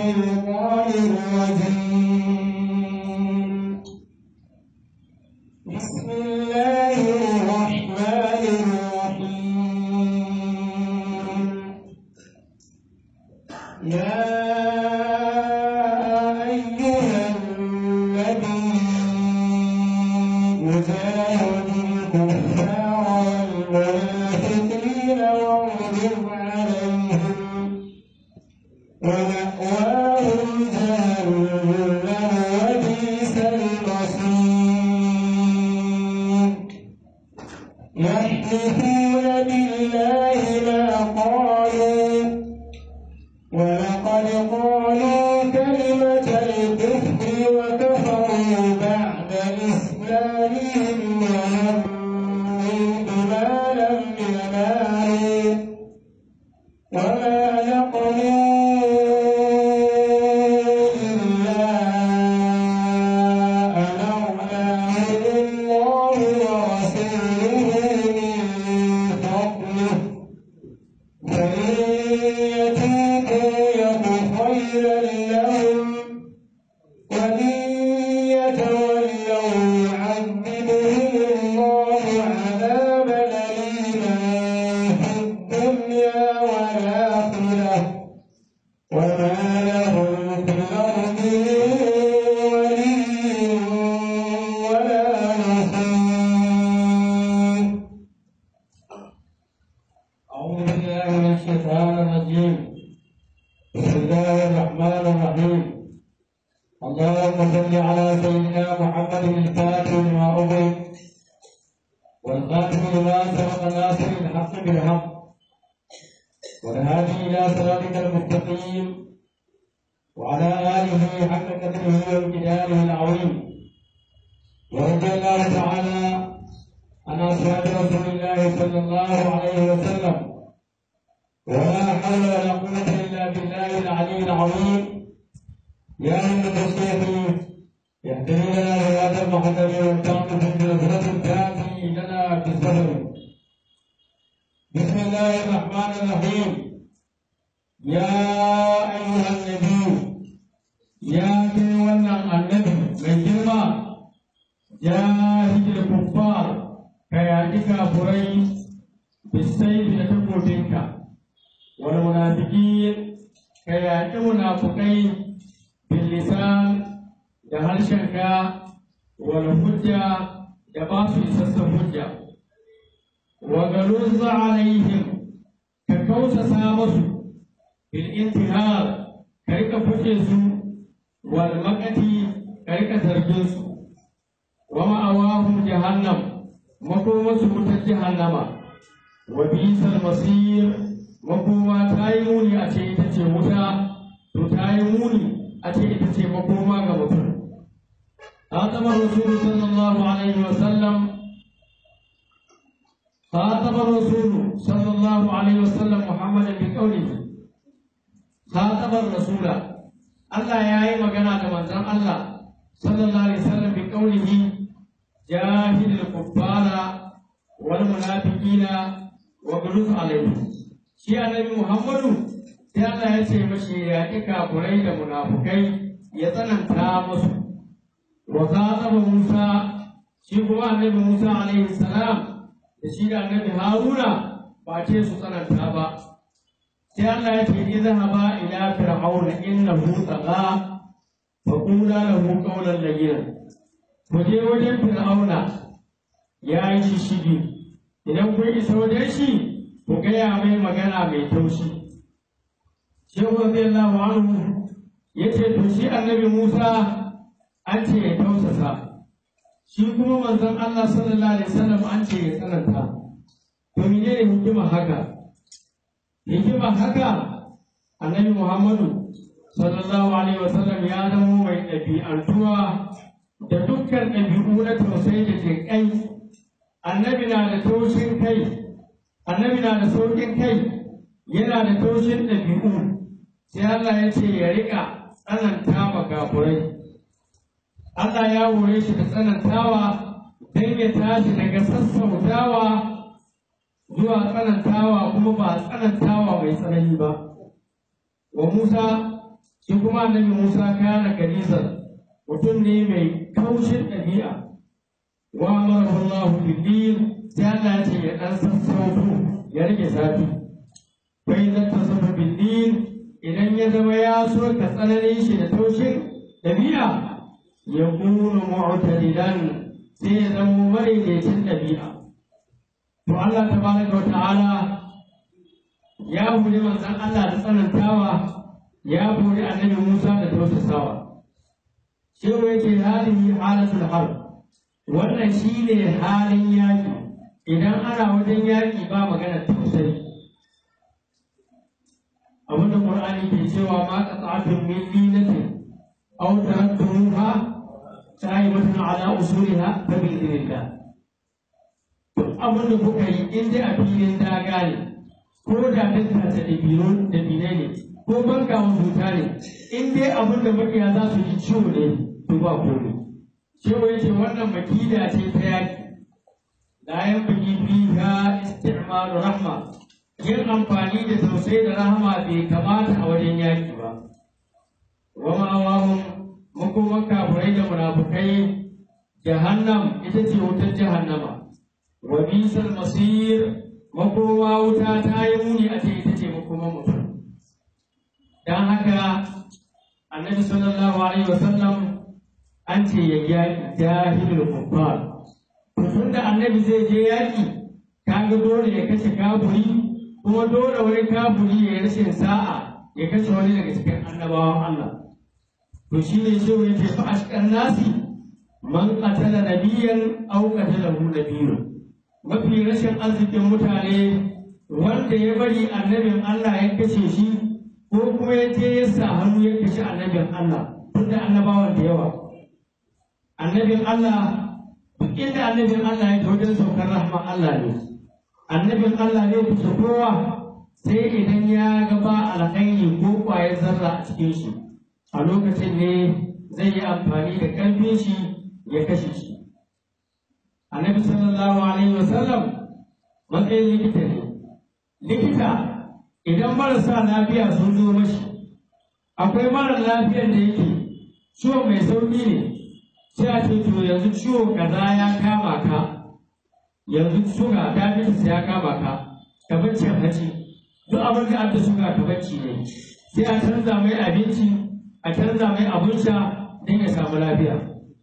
الشيطان الرجيم بسم الله الرحمن الرحيم يا أيها النبي جاهد الكفار والمنافقين واغلظ عليهم ومأواهم جهنم وبئس المصير يحلفون بالله ما قالوا ولقد قالوا كلمة الكفر وكفروا بعد إسلامهم وهموا بما لم ينالوا وما نقموا إلا أن أغناهم الله ورسوله من فضله فإن يتوبوا يك خيرا لهم وإن يتولوا يعذبهم الله عذابا أليما في الدنيا والآخرة وما لهم في الأرض من ولي ولا نصير أعوذ بالله من الشيطان الرجيم بسم الله الرحمن الرحيم اللهم صل على سيدنا محمد الفاتح لما أغلق والخاتم لما سبق ناصر الحق بالحق والهادي إلى صراطك المستقيم وعلى آله حق قدره وامتداله العظيم ورضي الله تعالى عن أصحاب رسول الله صلى الله عليه وسلم ولا حول ولا قوة إلا بالله العلي العظيم يا أيها الشيخ يهدني لنا هداية المحضر والتعطف بنظرة تأتي لنا بالسفر بسم الله الرحمن الرحيم يا أيها النبي يا كيوانا النبي من جرما جاهد الكفار كياتك فري بالسيف لتكوتنك والمنافقين كياتك منافقين باللسان da harshenka wal hujja da ba su isassun hujja wa galuzza alaihim ka kausasa musu bil intihar ka rika fuke su wal makati ka rika zargin su wa ma'awahum jahannam makomarsu wutar jahannama wa bisal masir makoma ta yi muni a ce ita ce wuta to ta yi muni a ce ita ce makoma ga mutum خاطب الرسول صلى الله عليه وسلم خاطب الرسول صلى الله عليه وسلم محمدا بقوله خاطب الرسول الله يا أي مجانا كمان الله صلى الله عليه وسلم بقوله جاهد الكفار والمنافقين وغلظ عليهم shi annabi Muhammadu sai Allah ya ce mashi ya ƙi kafurai da munafukai ya tsananta musu wa khatabu Musa shi kuma annabi Musa alaihi salam da shi da annabi Haruna ba ce su tsananta ba sai Allah ya ce idhaba ila fir'auna innahu tagha fa qula lahu qawlan layyinan ku je wajen fir'auna ya yi shishigi idan kun isa wajen shi ku gaya mai magana mai taushi shehu radiyallahu anhu ya ce to shi annabi Musa an ce ya tausasa shi kuma manzon Allah sallallahu alaihi wasallam an ce ya tsananta to menene hikima haka hikima haka annabi Muhammadu sallallahu alaihi wasallam ya zama mai ɗabi'antuwa da dukkan ɗabi'u na tausayi da jinƙai annabi na da taushin kai annabi na da sauƙin kai yana da taushin ɗabi'u sai Allah ya ce ya riƙa tsananta ma kafurai Allah ya hore shi da tsanantawa don ya tashi daga sassautawa zuwa tsanantawa kuma ba tsanantawa mai tsanani ba. Wa Musa shi kuma annabi Musa kana kanizar mutum ne mai kaushin ɗabi'a wa amarahu Allah bil sai Allah ya ce ya dan sassauto ya rage zafi bai zata safa bil idan ya zama ya so ka tsananin shi da taushin ɗabi'a ya kunu mu'tadilan sai ya zama madaidaicin ɗabi'a to Allah tabaraka wa ta'ala ya hore manzon Allah da tsanantawa ya hore annabi Musa da tausasawa shehu yake halihi halatul harb wannan shine halin yaki idan ana wajen yaki ba magana tausayi abinda Qur'ani ke cewa ma qata'atun min linatin aw taraktumuha sa'ibatun ala usuliha fa bi idhnillah duk abin da kuka yi in dai a filin daga ne ko da dukkan da dabino da bine ne ko banka wa zuta ne in dai abin da makiya za su ji ciwo ne to ba komai ciwo yace wannan makida ce ta yaki la yanbaghi fiha isti'malu rahma yin amfani da tausayi da rahama bai kamata a wajen yaki ba wa ma'awahum makoman kafirai da munafukai jahannam ita ce wutar jahannama wa bisal masir makoma wuta ta yi muni a ce ita ce makoman mutum dan haka annabi sallallahu alaihi wasallam an ce ya yaƙi jahilul kuffar tun da annabi zai je yaƙi kaga dole ya kashe kafiri kuma dole wani kafiri ya rashin sa'a ya kashe wani daga cikin annabawan Allah to shi ne shi ya ce fa ashkan nasi man qatala nabiyyan aw qatalahu nabiyyun mafi rashin arzikin mutane wanda ya bari annabin Allah ya kashe shi ko kuma ya je ya sa hannu ya kashe annabin Allah tunda annabawan da yawa annabin Allah duk inda annabin Allah ya wajen saukar rahman Allah ne annabin Allah ne kusa kowa sai idan ya ga ba alkhairi ko kwayar zarra a cikin shi a lokacin ne zai yi amfani da ƙarfin shi ya kashe shi annabi sallallahu alaihi wasallam matsayin likita ne likita idan marasa lafiya sun zo mashi akwai mara lafiyar da yake ciwo mai sauƙi ne sai a ce to yanzu ciwo kaza ya kama ka yanzu suga diabetes ya kama ka ka bacci haci duk abin da aka suga ka bacci ne sai a canza mai abinci a canza mai abin sha don ya samu lafiya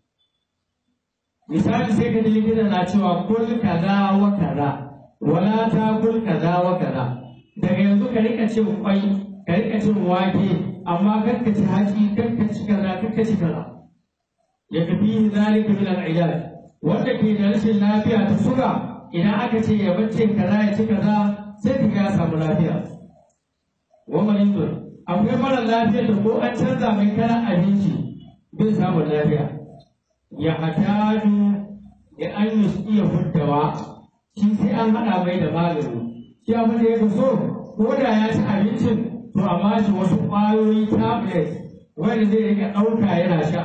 misali sai ka ji likita na cewa kul kaza wa kaza wala ta kul kaza wa kaza daga yanzu ka rika cin kwai ka rika cin wake amma kar ka ci haci kar ka ci kaza kar ka ci kaza ya kafi zalika min al-ilaj wanda ke da rashin lafiya ta suga idan aka ce ya bacce kaza ya ci kaza sai ka ya samu lafiya wa maridun akwai mara lafiya da ko an canza mai kalan abinci bai samu lafiya ya hataju da an yi iya huddawa shi sai an haɗa mai da magani shi abin da ya fi so ko da ya ci abincin to a bashi wasu ƙwayoyi tablet wanda zai rika ɗauka yana sha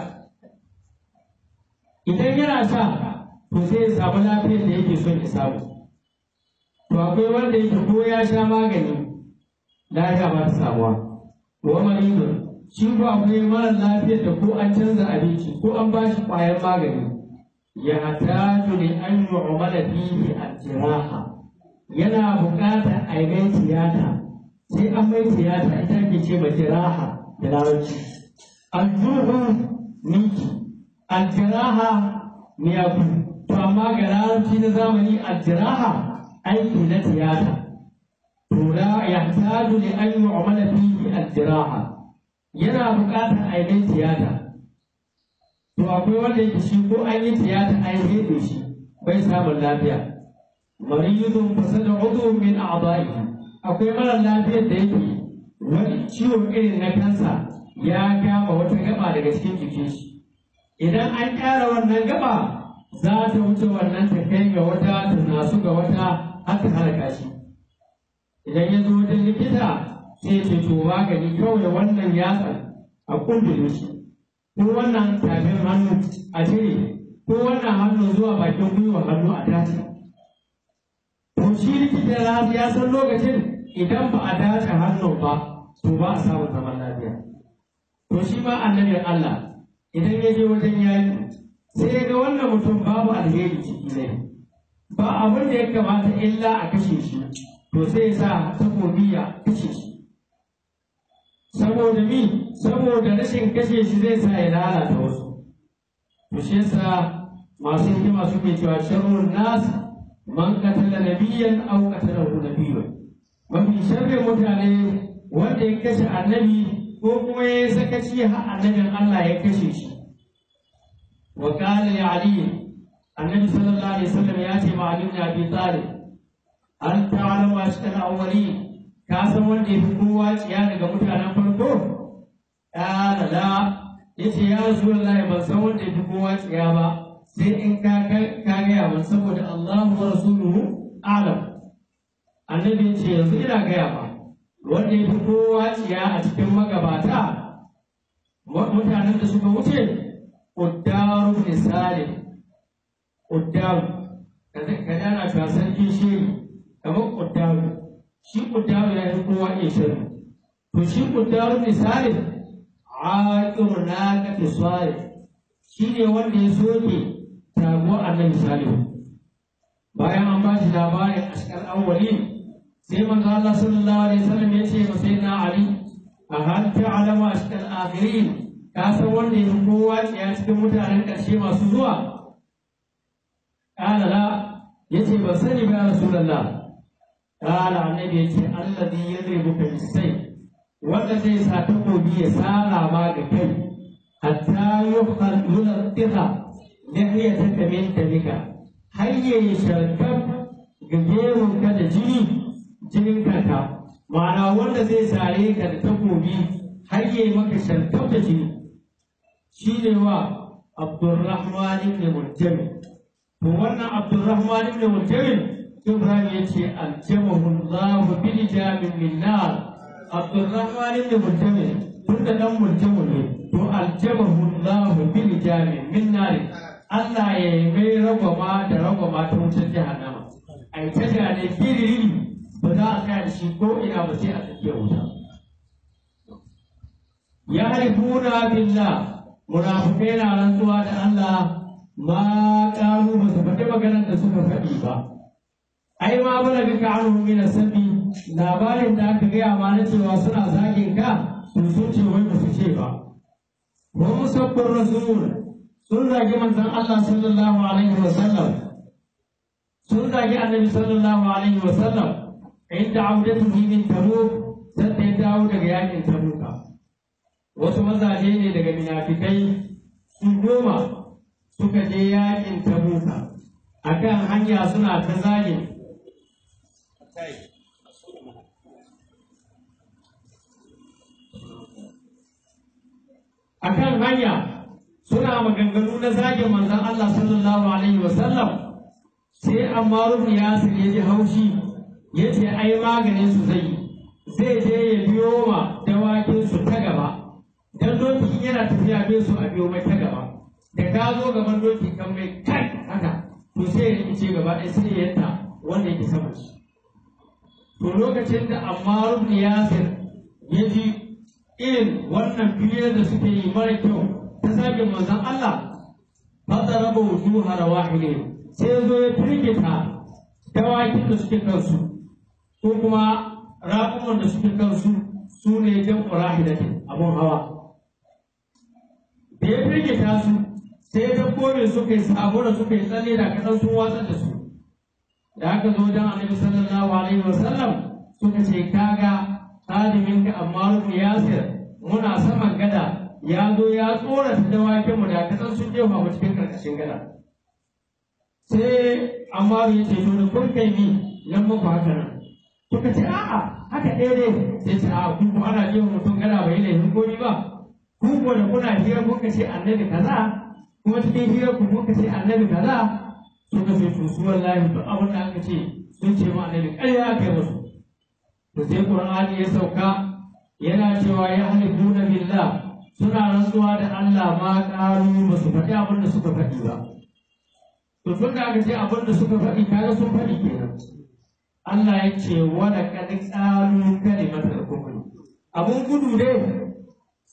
idan yana sha to sai ya samu lafiyar da yake son ya samu to akwai wanda yake ko ya sha magani lafiya ba ta samuwa wa maridun shi ko akwai mara lafiyar da ko an canza abinci ko an ba shi ƙwayar magani ya hataju ne an yi umala fihi al-jiraha yana buƙatar a yi mai tiyata sai an mai tiyata ita ake ce ma jiraha da larabci al-juhu miki al-jiraha miyagu to amma ga larabci na zamani al-jiraha aiki na tiyata to la yahtaju li an yu'mala fihi al-jiraha yana buƙatar a yi tiyata to akwai wanda yake shi ko an yi tiyata an heɗe shi bai samun lafiya mariyudun fasada udhun min a'da'ihi akwai mara lafiyar da yake wani ciwo irin na kansa ya kama wata gaba daga cikin jikin shi idan an ƙara wannan gaba za ta wuce wannan ta kai ga wata ta nasu ga wata har ta halaka shi idan ya zo wajen likita sai ce to magani kawai wannan yatsa a kundin shi ko wannan tafin hannu a cire ko wannan hannu zuwa bakin gwiwa hannu a tace to shi likita ya san lokacin idan ba a dace hannun ba to ba a samun zaman lafiya to shi ma annabin Allah idan ya je wajen yaƙi sai ya ga wannan mutum babu alheri ciki ne ba abin da ya kamata illa a kashe shi to sai ya sa takobi ya kashe shi saboda mi saboda rashin kashe shi zai sa ya lalata wasu to shi yasa masu hikima suke cewa sharrun nas man qatala nabiyyan aw qatalahu nabiyyun mafi sharrin mutane wanda ya kashe annabi ko kuma ya yi sakaci har annabin Allah ya kashe shi wa qala li ali annabi sallallahu alaihi wasallam ya ce ma ali ibn abi talib an ta'lamu ashkal awwalin ka san wanda ya fi kowa tsiya daga mutanen farko qala la yace ya rasulullahi ban san wanda ya fi kowa tsiya ba sai in ka ka gaya ban saboda Allahu wa rasuluhu a'lam annabi ya ce yanzu ina gaya ba wanda ya fi kowa tsiya a cikin magabata mutanen da suka wuce ƙuddaru misali ƙuddaru ka dana ka sarki shiri kamar ƙuddaru shi ƙuddaru ya fi kowa iya shirin to shi ƙuddaru misali aƙiru na kafi swari shi ne wanda ya soke taguwar annabi salihu bayan an ba shi labarin ashkar awwalin sai manzo Allah sallallahu alaihi wasallam ya ce masa sayyidina Ali a hal ta'lamu ashkal akhirin ka san wanda ya kowa tsaya cikin mutanen ƙarshe masu zuwa qala la yace ba sani ba rasulullah qala annabi yace alladhi yadribuka bisay wanda zai sa takobi ya sara ma ga kai hatta yukhal yulqita lihiyataka min damika hayya sharkab ga ka da jini jinin kanka ma'ana wanda zai sare ka da takobi har yi maka shantar da jini shi ne wa abdurrahman ibn murjami to wannan abdurrahman ibn murjami ibrahim ya ce aljamahu allahu bil jamin min nar abdurrahman ibn murjami tun da dan murjamu ne to aljamahu allahu bil jamin min nar Allah ya yi mai ragwama da ragwama ta wutar jahannama ai ta gane kiriri ba za a tsaya da shi ko ina ba sai a tsakiyar wuta. Ya harifuna billah munafukai na rantsuwa da Allah ma ƙaru ba su faɗi maganar da suka faɗi ba. Ai ma bala ga ka anu mina sabi labarin da aka gaya ma na cewa suna zagin ka sun sun ce wai ba su ce ba. Wa musabbin rasul sun zagi manzon Allah sallallahu alaihi wa sallam sun zagi annabi sallallahu alaihi wa sallam inda audatuhu min tabuk sai ya dawo daga yakin tabuka wasu mazaje ne daga minafikai su goma suka je yakin tabuka akan hanya suna ta zage akan hanya suna maganganu na zagin manzon Allah sallallahu alaihi wasallam sai Ammar ibn Yasir ya ji haushi ya ce ai maganin su zai zai je ya biyo ma dawakin su ta gaba dan doki yana tafiya bai su a biyo mai ta gaba da ka zo gaban doki kan mai kai haka to sai ya ce gaba ɗaya sai ya yanta wanda yake sama shi to lokacin da Ammar ibn Yasir ya ji irin wannan biyar da suke yi mara kyau ta zagin manzon Allah fadaraba wujuha rawahilihim sai ya zo ya firgita dawakin da suke kansu ko kuma raƙuman da suke kansu su ne jan ƙurahidatin abun hawa da ya firgita su sai dabbobin suka yi sabo da suka yi tsalle da kaɗan sun watsar da su da aka zo don annabi sallallahu alaihi wa sallam suka ce kaga hadimin ka amma rufu yasir muna saman gada ya zo ya tsorata dawakin mu da kaɗan sun jefa mu cikin karkashin gada sai amma ya ce to da kun kai ni nan muku haka nan suka ce a'a haka ɗaya ne sai ce a'a ku kuma ana jefa mutum gada bai laifin komi ba ku ko da kuna hira kuka ce annabi kaza kuma cikin hira ku kuka ce annabi kaza suka ce to su wallahi duk abin da aka ce sun ce ma annabi ƙarya aka yi musu to sai qur'ani ya sauka yana cewa ya halifuna billah suna rantsuwa da Allah ma ƙaru ba su faɗi abin da suka faɗi ba to tun da aka ce abin da suka faɗi kaga sun faɗi kenan Allah ya ce wala kad qalu kalimatal kufr abun gudu ne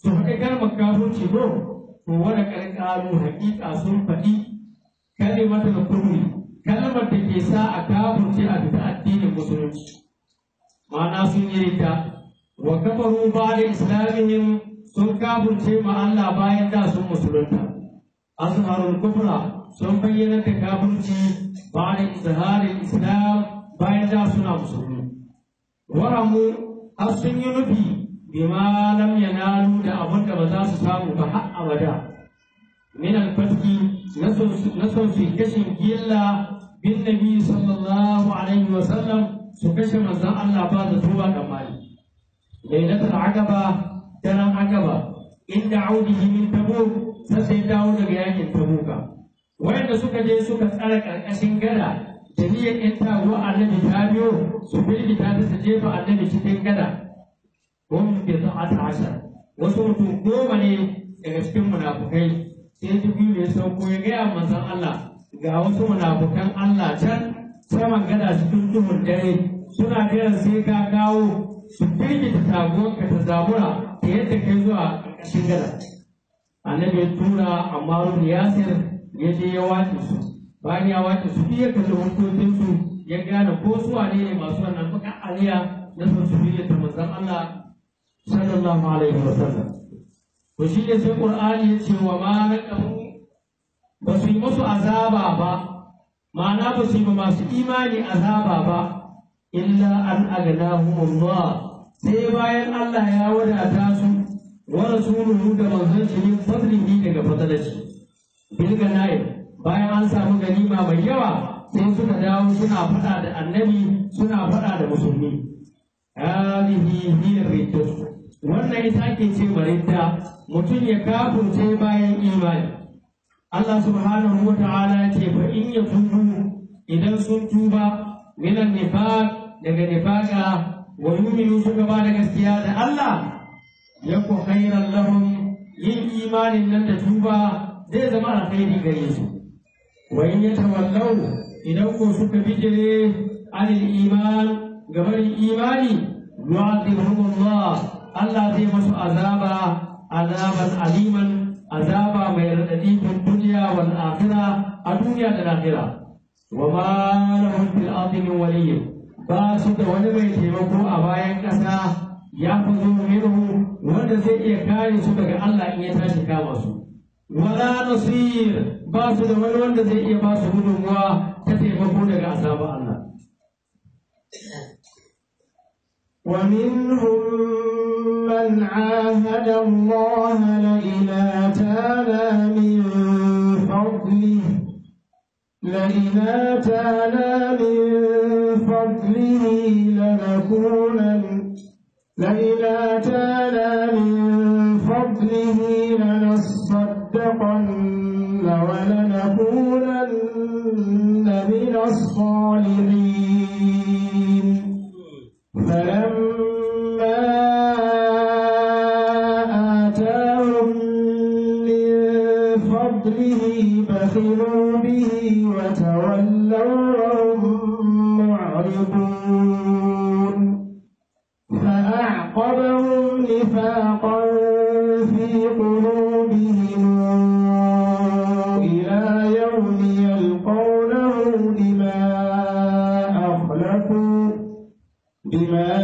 su faɗi kalmar kafirci ko to wani ƙarƙaru haƙiƙa sun faɗi kalimatul kufri kalmar da ke sa a kafirce a fita addinin musulunci ma'ana sun yi rita wa kafaru ba da islamihim sun kafirce ma Allah bayan da sun musulunta azharul kufra sun bayyana da kafirci ba da izharin islam bayan da suna musulmi waramu har sun yi nufi bima lam yanalu da abin da ba za su samu ba har abada min al-fatki na son su kashin gilla bin nabi sallallahu alaihi wa sallam su kashe manzon Allah ba da tuba da mali lailatul aqaba daren aqaba inda audihi min tabuk sai dawo daga yakin tabuka wayanda suka je suka tsara karkashin gada da niyyar in taguwa annabi ta biyo su firgita ta ta jefa annabi cikin gada hum bi ta'ata ashar wasu mutum goma ne daga cikin munafukai sai jibril ya sauko ya gaya manzon Allah ga wasu munafukan Allah can saman gada cikin duhun dare suna jiran sai ka kawo su firgita taguwarka ta zabura ta yadda kai zuwa ƙarƙashin gada annabi ya tura amma ruhu yasir ya je ya wace su bayan ya wace su ya kalli hukuncinsu ya gane ko su wane ne masu wannan baka aliya na son su fiye da manzon Allah sallallahu alaihi wa sallam to shi ne sai qur'ani ya ce wa ma naqamu ba su yi musu azaba ba ma'ana ba su yi ma masu imani azaba ba illa an agnahumullah sai bayan Allah ya wadata su wa rasuluhu da manzon shi min fadlihi daga fadlashi bil ganaim bayan an samu ganima mai yawa sai suka dawo suna faɗa da annabi suna faɗa da musulmi hadhihi hiya riddah wannan ita ake ce maridda mutum ya kafurce bayan imani Allah subhanahu wa ta'ala ya ce fa in yatubu idan sun tuba minan nifaq daga nifaqa wa yu'minu suka ba da gaskiya da Allah yaku khairan lahum yin imanin nan da tuba zai zama alkhairi gare su wa in yatawallaw idan ko suka bijire anil iman gabarin imani yu'adhibuhum Allah Allah zai masu azaba azaban aliman azaba mai radadi fil dunya wal akhirah a duniya da lahira wa ma lahum fil ardi min waliyyin ba su da wani mai taimako a bayan ƙasa ya fi zo minhu wanda zai iya kare su daga Allah in ya tashi kama su wala nasir ba su da wani wanda zai iya ba su gudunmuwa ta taimako daga azabar Allah ومنهم من عاهد الله لئن آتانا من فضله لئن آتانا من فضله لنكونن لئن آتانا من فضله لنصدقن ولنكونن من الصالحين فلما آتاهم من فضله بخلوا به وتولوا وهم معرضون فأعقبهم نفاقا في قلوبهم إلى يوم يلقونه بما أخلفوا بما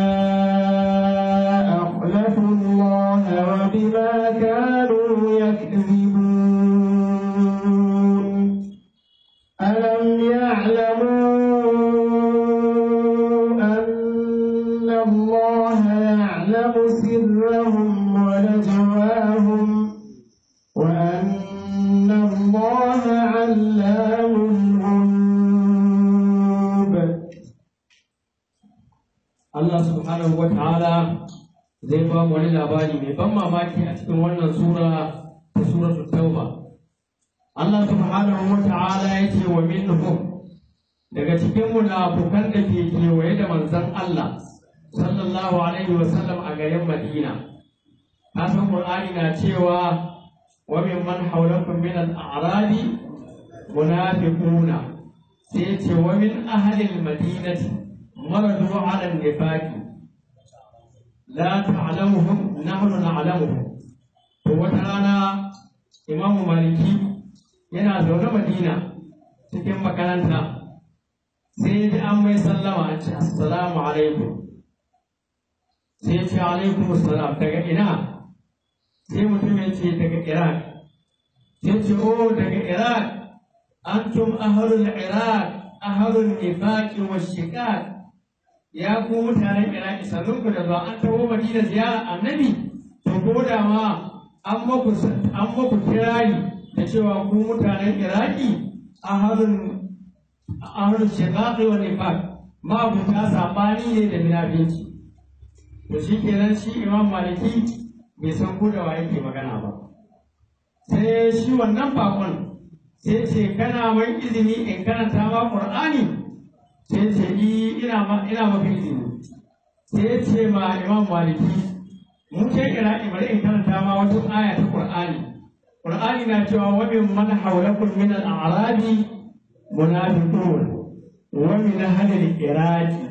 أخلفوا الله وبما كانوا يكذبون ألم يعلموا أن الله يعلم سرهم ونجواهم وأن الله علام الغيوب Allah subhanahu wa ta'ala zai ba mu wani labari mai ban mamaki a cikin wannan sura ta suratul tauba Allah subhanahu wa ta'ala ya ce wa minhum daga cikin munafukan da ke kewaye da manzon Allah sallallahu alaihi wa sallam a garin Madina kasan Qur'ani na cewa wa mimman hawlakum min al-a'rabi munafiquna sai ce wa min ahli al-madinati مرضوا على النفاق لا تعلمهم نحن نعلمهم imamu maliki yana zaune madina cikin makaranta sai ji an mai sallama a ce assalamu alaikum sai ce alaikum assalam daga ina sai mutum ya ce daga iraq sai ce o daga iraq antum ahlul iraq ahlul nifaqi wa shiqaq ya ku mutanen iraq sannun ku da zuwa an taho madina ziyara annabi to ko da ma an maku an maku kirari da cewa ku mutanen iraki ahlul ahlul shiqaq wa nifaq ma ku ta sabani ne da munafici to shi kenan shi imam maliki bai san ko da wa yake magana ba sai shi wannan bakon sai ce kana mai izini in karanta ma qur'ani sai ce i ina ma ina maka izini sai ce ma imam maliki mu ce ira bari in karanta ma wata aya ta qur'ani qur'ani na cewa wa min man hawlakum min al-a'rabi munafiqun wa min ahli al-iraqi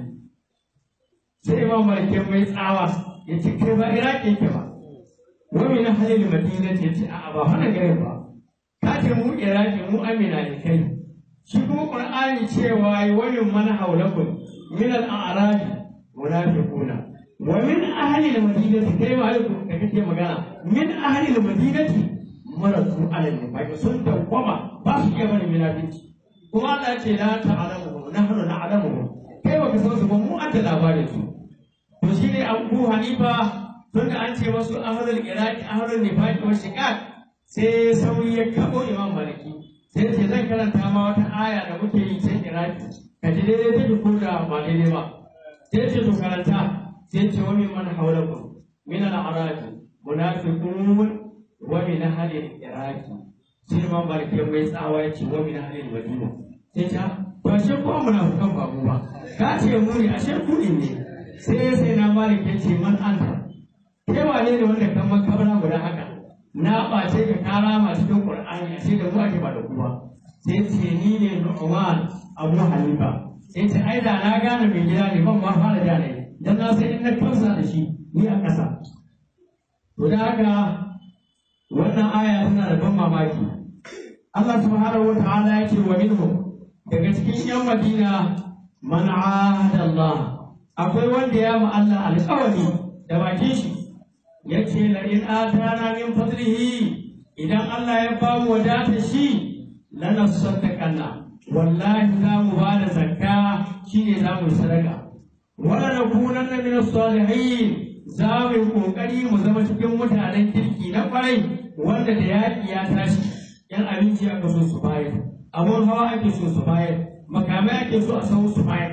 sai imam maliki mai tsawa ya ce kai ba iraki yake ba wani na halin madina ce ce a ba wannan garin ba ka ce mu iraki mu amina ne kai shi kuma qur'ani cewa wani man haulakum min al-a'rabi munafiquna wa min ahli al-madinati kai ma alaikum da kake magana min ahli al-madinati maratu ala nifaq sun tawwama ba su iya bane munafici kuma Allah ya ce la ta'lamu nahnu na'lamu kai baka san su ba mu an da labarin su to shi ne abu hanifa tun da an ce wasu ahlul iraki ahlul nifaqi wa shiqaq sai sauri ya kabo imam maliki sai ce zan karanta ma wata aya da muke yi can iraki ka ji daidai take ko da ba daidai ba sai ce to karanta sai ce wa min man hawlakum min al-arabi munafiqun wa min ahli iraki sai imam maliki ya mai tsawa ya ce wa min ahli madina sai ta ba shi ko munafikan ba mu ba ka ce mu ne ashe ku ne sai sai na malik ya ce man anta kai wane ne wanda kan makabara guda haka na ɓace ka kara ma cikin qur'ani a sai da mu ake ba da kuma sai ce ni ne nu'man abu hanifa sai ce ai da na gane mai gida ne ban ma fara da ne dan na sai in na kamsa da shi ni a ƙasa to da haka wannan aya tana da ban mamaki Allah subhanahu wa ta'ala ya ce wa minhum daga cikin yan Madina man ahada Allah akwai wanda ya ma Allah alƙawari da bakin shi ya ce la in atana min fadlihi idan Allah ya ba mu wadata shi lana saddaqanna wallahi za mu ba da zakka shine za mu sadaka wala nakunanna min salihin za mu yi kokari mu zama cikin mutanen kirki na kwarai wanda da yaƙi ya tashi yan abinci aka so su bayar abun hawa ake so su bayar makamai ake so a sau su bayar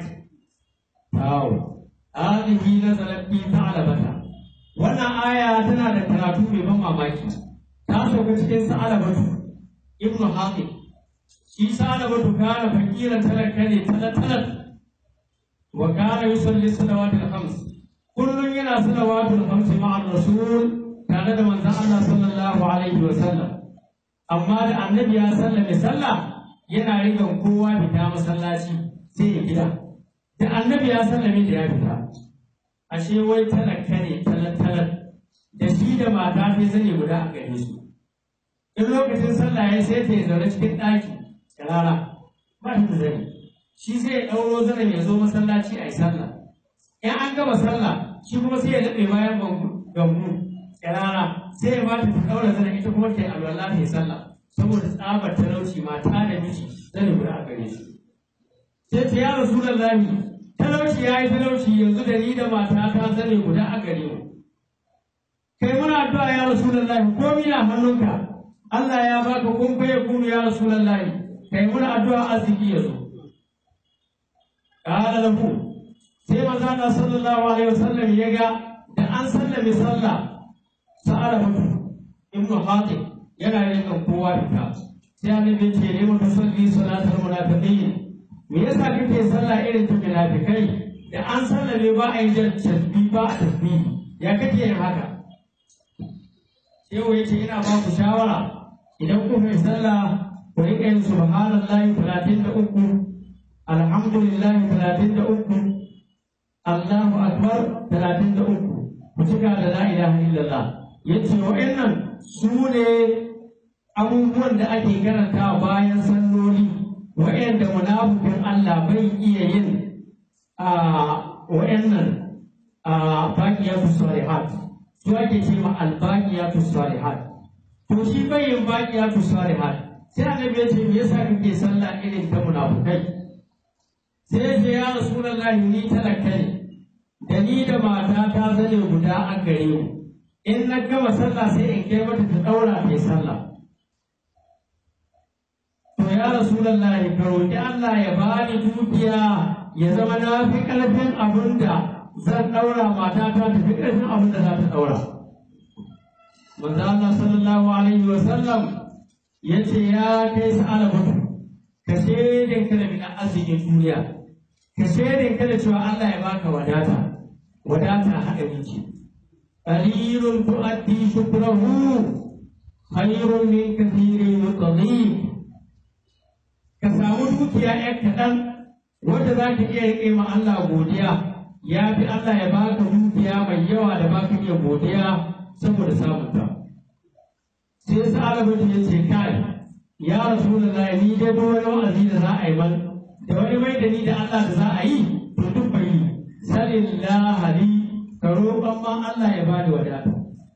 Tawo, alihi na zalafi ta alabata. Wannan aya tana da karatu mai ban mamaki. Ta sauka cikin sa'alabatu, Ibn Hakim. Shi sa'alabatu kana fakiran talaka ne talatalat. Wa kana yusalli salawatul khams. Kullum yana salawatul khams ma'ar Rasul tare da manzon Allah sallallahu alaihi wa sallam. Amma da annabi ya sallame sallah yana rigan kowa fita masallaci sai ya gida. da annabi ya sallame da ya fita ashe wai talaka ne talatalar da shi da mata sai zane guda a gare su in lokacin sallah ya sai ta yi zaune cikin ɗaki rara ba ta zane shi sai ya ɗauro zanen ya zo masallaci a yi sallah in an gama sallah shi kuma sai ya daɗe bayan gambu rara sai ya bata ta ɗaura zanen ita kuma ta yi alwala ta yi sallah saboda tsabar talauci mata da miji zane guda a gare su sai ta ya rasu talauci ya yi talauci yanzu da ni da mata ta zane guda a gare mu kai muna addu'a ya rasulullahi ko mina hannunka Allah ya baka kun fa yakunu ya rasulullahi kai muna addu'a arziki ya zo qala lahu sai manzo Allah sallallahu alaihi wasallam ya ga da an sallame sallah sa'ala mutu ibnu hatim yana yin kowa fita sai annabi ya ce ne mutu salli salatul munafiqin me yasa kake sallah irin ta munafikai da an sallame ba a yi jan tasbih ba a tasbih ya kake yin haka yau yace ina ba ku shawara idan ku mai sallah ku riƙa yin subhanallahi talatin da uku alhamdulillahi talatin da uku Allahu akbar talatin da uku ku cika da la ilaha illallah yace wa'annan su ne abubuwan da ake karanta bayan salloli wa'anda munafikin Allah bai iya yin a wa'annan a baqiyatu salihat su ake ce ma albaqiyatu salihat to shi bai yin baqiyatu salihat sai annabi ya ce me yasa kake sallah irin ta munafukai sai ya ce ya rasulullahi ni talaka ne da ni da mata ta zane guda a gare mu in na gama sallah sai in kai mata ta daura ta sallah to ya rasulullahi ka roki Allah ya bani dukiya ya zama na fi karfin abin da zan daura mata ta ta fi karfin abin da za ta daura manzo Allah sallallahu alaihi wa sallam yace ya kai sa'ala mutu ka shaidin ka da bin arzikin duniya ka shaidin ka da cewa Allah ya baka wadata wadata haɗa miki qalilun tu'addi shukrahu khairun min kathirin yutadhib ka samu dukiya ɗan kaɗan wanda za ka iya riƙe ma Allah godiya ya fi Allah ya baka dukiya mai yawa da baka iya godiya saboda samun ta sai sa'ala mutu ya ce kai ya rasulullahi ni dai duk wani wa'azi da za a yi man da wani mai da ni da Allah da za a yi to duk bai yi salillah li ka roƙon ma Allah ya bani wadata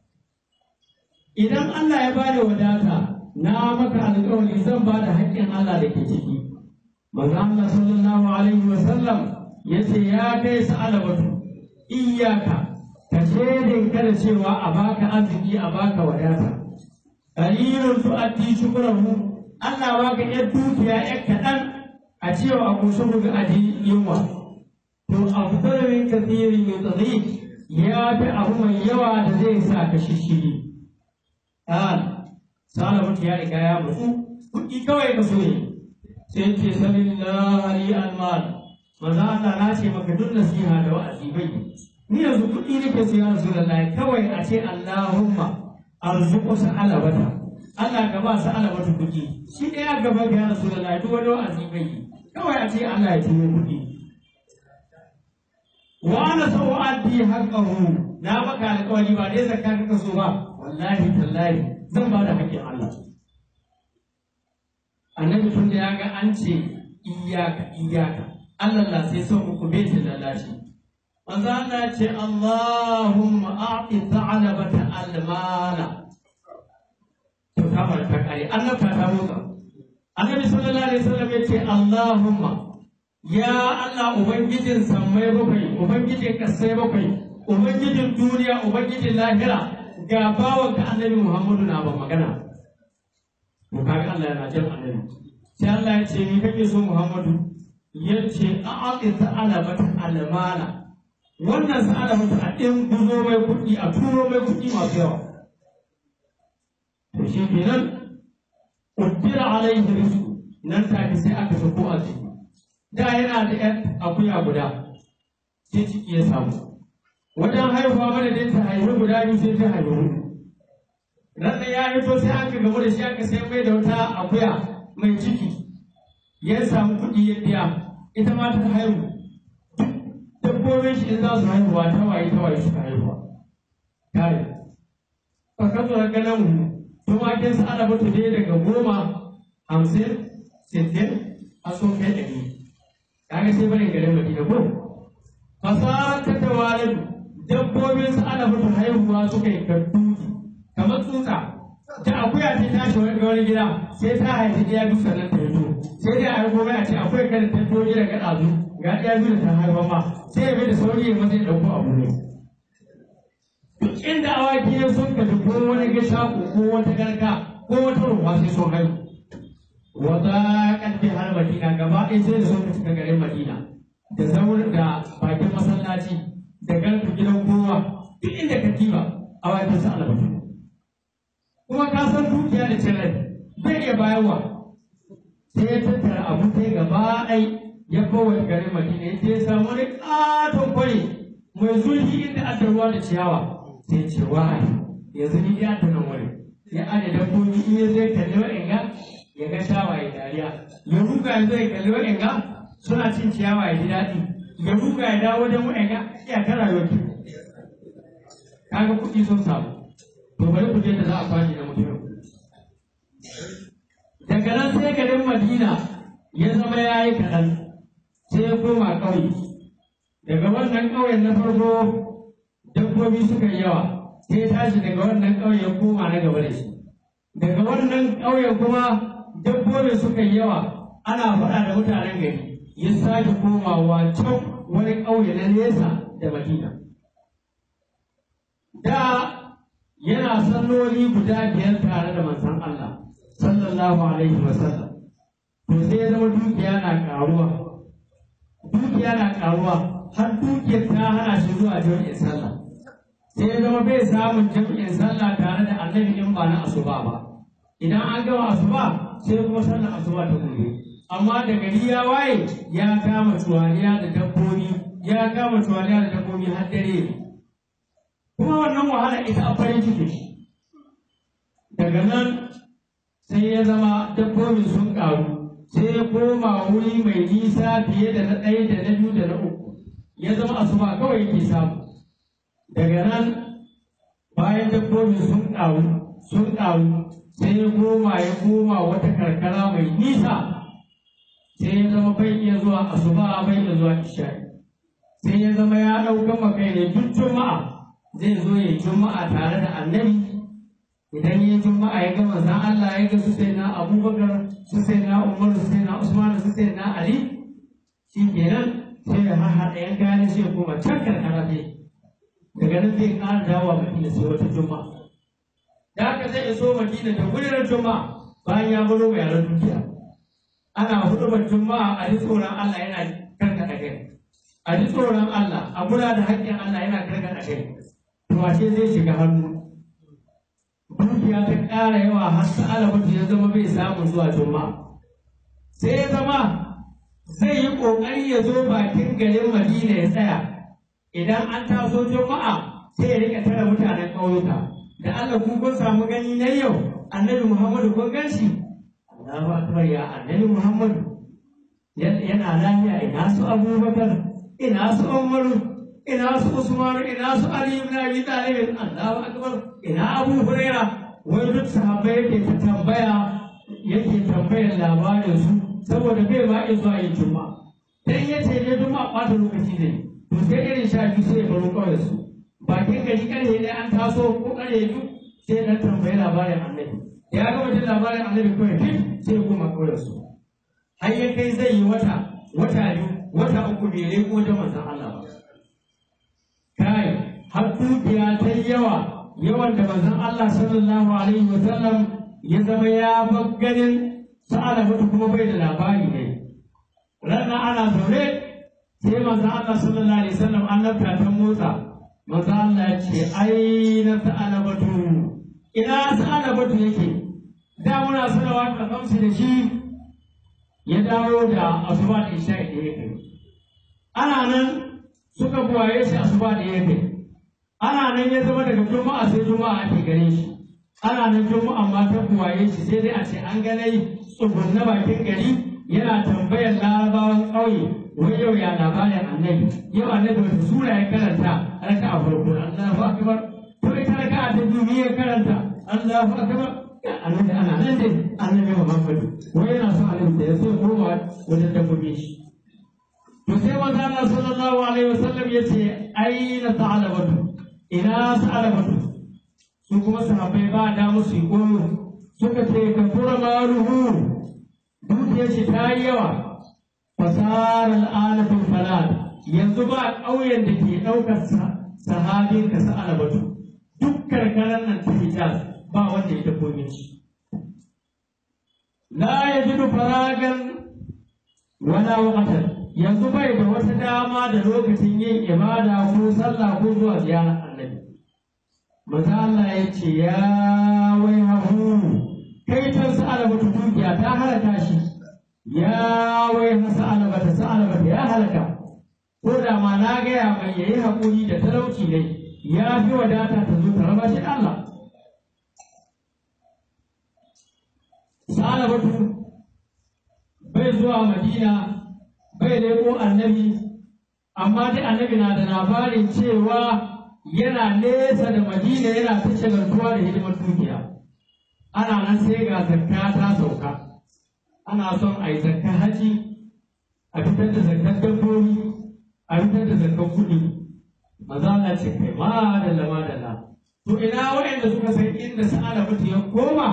idan Allah ya bani wadata na maka alƙawari zan ba da haƙƙin Allah da ke ciki manzo Allah sallallahu alaihi wa sallam yace ya kai sa'alabatu iyyaka ka shedin kada cewa a baka arziki a baka wadata qalilun tu'addi shukrahu Allah baka yar dukiya yar kaɗan a cewa a kusa ga aji yunwa to afdal min kathirin yudhib ya fi abu mai yawa da zai sa ka shishiri an salamu ya riga ya mutu kuɗi kawai ka so ne sai ce sallallahu alaihi almal manzo Allah na ce maka duk nasiha da wa'azi bai ni yanzu kuɗi nake so ya rasulullahi kawai a ce Allahumma arzuqu sa'alabata Allah ka ba sa'alabata kuɗi shi ɗaya gaba ga ya rasulullahi duk wani wa'azi bai kawai a ce Allah ya tuno kuɗi wa ana so addi haqqahu na maka alƙawari ba dai zakka kaka so ba wallahi tallahi zan ba da haƙƙin Allah annabi tun da ya ga an ce iyaka iyaka Allah la sai son uku baitin lalashi manzo Allah ya ce Allahumma a'ti ta'alabata almala to kamar ta kare Allah ta ta motsa annabi sallallahu alaihi wasallam ya ce Allahumma ya Allah ubangijin sammai bakwai ubangijin kasai bakwai ubangijin duniya ubangijin lahira ga bawan ka annabi Muhammadu na ban magana to kaga Allah yana jin annabi sai Allah ya ce ni kake so Muhammadu yace a'aqi ta'alabata almala wannan sa'alabata a ɗin guzo mai kuɗi a turo mai kuɗi masu yawa to shi kenan uddira alaihi rizqu nan take sai aka sako a ciki da yana da ƴan akuya guda sai ciki ya samu wajen haihuwa madadin ta haihu guda biyu sai ta haihu huɗu ran da ya hito sai aka gamu da shi aka sai mai da wata akuya mai ciki ya samu kuɗi ya biya ita ma ta haihu dabbobin shi in za su haihuwa ta waye ta waye suka haihuwa kare ka kazo da ganin mu tumakin sa ana mutu ne daga goma hamsin sittin a sun kai ɗari kaga sai bane garin madina ko fasarar ta tawalin dabbobin sa ana mutu haihuwa suka yi kartuki kamar tsutsa da akuya ta tashi wani ga wani gida sai ta haifi ɗaya duk sannan ta fito sai dai a yi gobe a ce akwai kada ta fito gida ga ɗazu ga ɗaya biyu da ta haifa ma sai ya bi da sauri ya mace ɗauko abu ne duk inda awaki ya sun kaji ko wani gasha ko wata garka ko wata ruwa sai sun haihu wata ƙarfi har madina gaba ɗaya sai da sun ka cika garin madina da saurin da bakin masallaci da garka gidan kowa duk inda ka kiba awakin sa alabatu kuma ka san dukiya da cin rai bai iya bayarwa sai ya tattara abu sai gaba ɗai ya kowace garin madina ya je ya samu wani ƙaton kwari mai zurfi inda aka ruwa da ciyawa sai ya ce wai yanzu ni ya ta nan wuri ya ada dabbobi in ya zai kalli wa'inga ya ga shawa ya dariya ya ruga ya zai kalli wa'inga suna cin ciyawa ya ji daɗi ya ruga ya dawo wajen wa'inga ya ta rayuwa kaga kuɗi sun samu to bari ku je da za a kwashe na mutum daga nan sai garin madina ya zama ya yi kaɗan sai ya koma ƙauye daga wannan ƙauyen na farko dabbobi suka yi yawa sai ya tashi daga wannan ƙauye ya koma na gaba da shi daga wannan ƙauyen kuma dabbobi suka yi yawa ana faɗa da mutanen gari ya sake komawa can wani ƙauye na nesa da madina da yana salloli guda biyar tare da manzon Allah sallallahu alaihi wa sallam to sai ya zama dukiya na karuwa dukiya na karuwa har dukiyar ta hana shi zuwa jami'in sallah sai ya zama bai samun jami'in sallah tare da annabi in ba na asuba ba idan an gama asuba sai kuma sallar asuba ta gobe amma da gari ya waye ya kama tuwaliya da dabbobi ya kama tuwaliya da dabbobi har dare kuma wannan wahala ita a farin ciki daga nan sai ya zama dabbobin sun ƙaru sai ya koma wuri mai nisa fiye da na ɗaya da na biyu da na uku ya zama asuba kawai yake samu daga nan bayan dabbobin sun ƙaru sun ƙaru sai ya koma ya koma wata karkara mai nisa sai ya zama bai iya zuwa asuba bai iya zuwa isha'i sai ya zama ya ɗauka makai ne duk juma'a zai zo ya juma'a tare da annabi idan ya juma'a ya gama zan Allah ya ga su sai na abubakar su sai na umar su sai na usman su sai na ali shi kenan sai ya haɗa yan gane sai ya koma can karkara ne daga nan zai ƙara dawowa madina sai wata juma'a da haka zai iso madina da wurin juma'a bayan ya baro mai yaran dukiya ana hudubar juma'a a ji tsoron Allah yana karkata kai a ji tsoron Allah a kula da haƙƙin Allah yana karkata kai to ashe zai shiga hannu dukiya ta ƙara yawa har sa'ala ya zama bai samu zuwa juma'a sai ya zama zai yi ƙoƙari ya zo bakin garin madina ya tsaya idan an taso juma'a sai ya rika tara mutanen ƙauyuka da Allah ku kun samu gani na yau annabi Muhammadu kun gan shi Allahu akbar ya annabi Muhammadu yana lafiya ina su Abubakar ina su Umaru ina su Usman ina su Ali ibn Abi Talib Allahu akbar ina Abu Huraira wai duk sahabbai yake ta tambaya yake tambayar labarin su saboda bai ma iya zuwa yin juma'a dan ya ce ne juma'a ɓata lokaci ne to sai irin sha biyu sai ya baro kawai su bakin gari karhe ne an taso ko karhe biyu sai dan tambayi labarin annabi ya ga wajen labarin annabi kawai fit sai ya koma kawai su har ya kai zai yi wata wata biyu wata uku bai rai ko da manzon Allah ba kai har dukiya ta yawa yawan da manzon Allah sallallahu alaihi wa sallam ya zama ya bar ganin sa'ala mutu kuma bai da labari ne ranar ana zaune sai manzon Allah sallallahu alaihi wa sallam an lafta ta motsa manzon Allah ya ce ai na sa'ala batu ina sa'ala batu yake da muna sanawa da kamsu da shi ya dawo da asuba da isha da yake ana nan suka buwaye shi asuba da yake ana nan ya zama daga juma'a sai juma'a ake gare shi ana nan juma'a ma ta buwaye shi sai dai a ce an ganai tsugunna bakin gari yana tambayar larabawan ƙauye wai yau ya labarin annabi yau annabi wata sura ya karanta raka a farko Allahu akbar to ita raka a ta biyu ya karanta Allahu akbar annabi ana nan dai annabi Muhammadu wai yana son annabi da ya so koma wajen dabbobi shi to sai manzo Allah sallallahu alaihi wasallam ya ce aina ta'alabatu ina ta'alabatu su kuma sahabbai ba da musu koyo suka ce ka tura maruhu dukiyar shi ta yi yawa fasar al'ana fil falal yanzu ba ƙauyen da ke ɗaukar sahabin ka sa'alabatu duk karkarar nan ta hijaz ba wanda ya dabbobi shi la yajidu faragan wala waqtan yanzu bai da wata dama da lokacin yin ibada ko sallah ko zuwa ziyarar annabi maza Allah ya ce ya wai hahu kai ta sa'ala bata dukiya ta halaka shi ya wai ha sa'ala bata sa'ala bata ya halaka ko da ma na gaya mai yayi haƙuri da talauci ne ya fi wadata ta zo ta raba shi da Allah sa'ala batu bai zuwa madina bai leko annabi amma dai annabi na da labarin cewa yana nesa da madina yana ta shagaltuwa da hidimar dukiya ana nan sai ga zakka ta sauka ana son a yi zakka haji a fitar da zakkar dabbobi a fitar da zakkar kuɗi maza na ce kai ma da lama da la to ina waɗanda suka san inda sa'ala mutu ya koma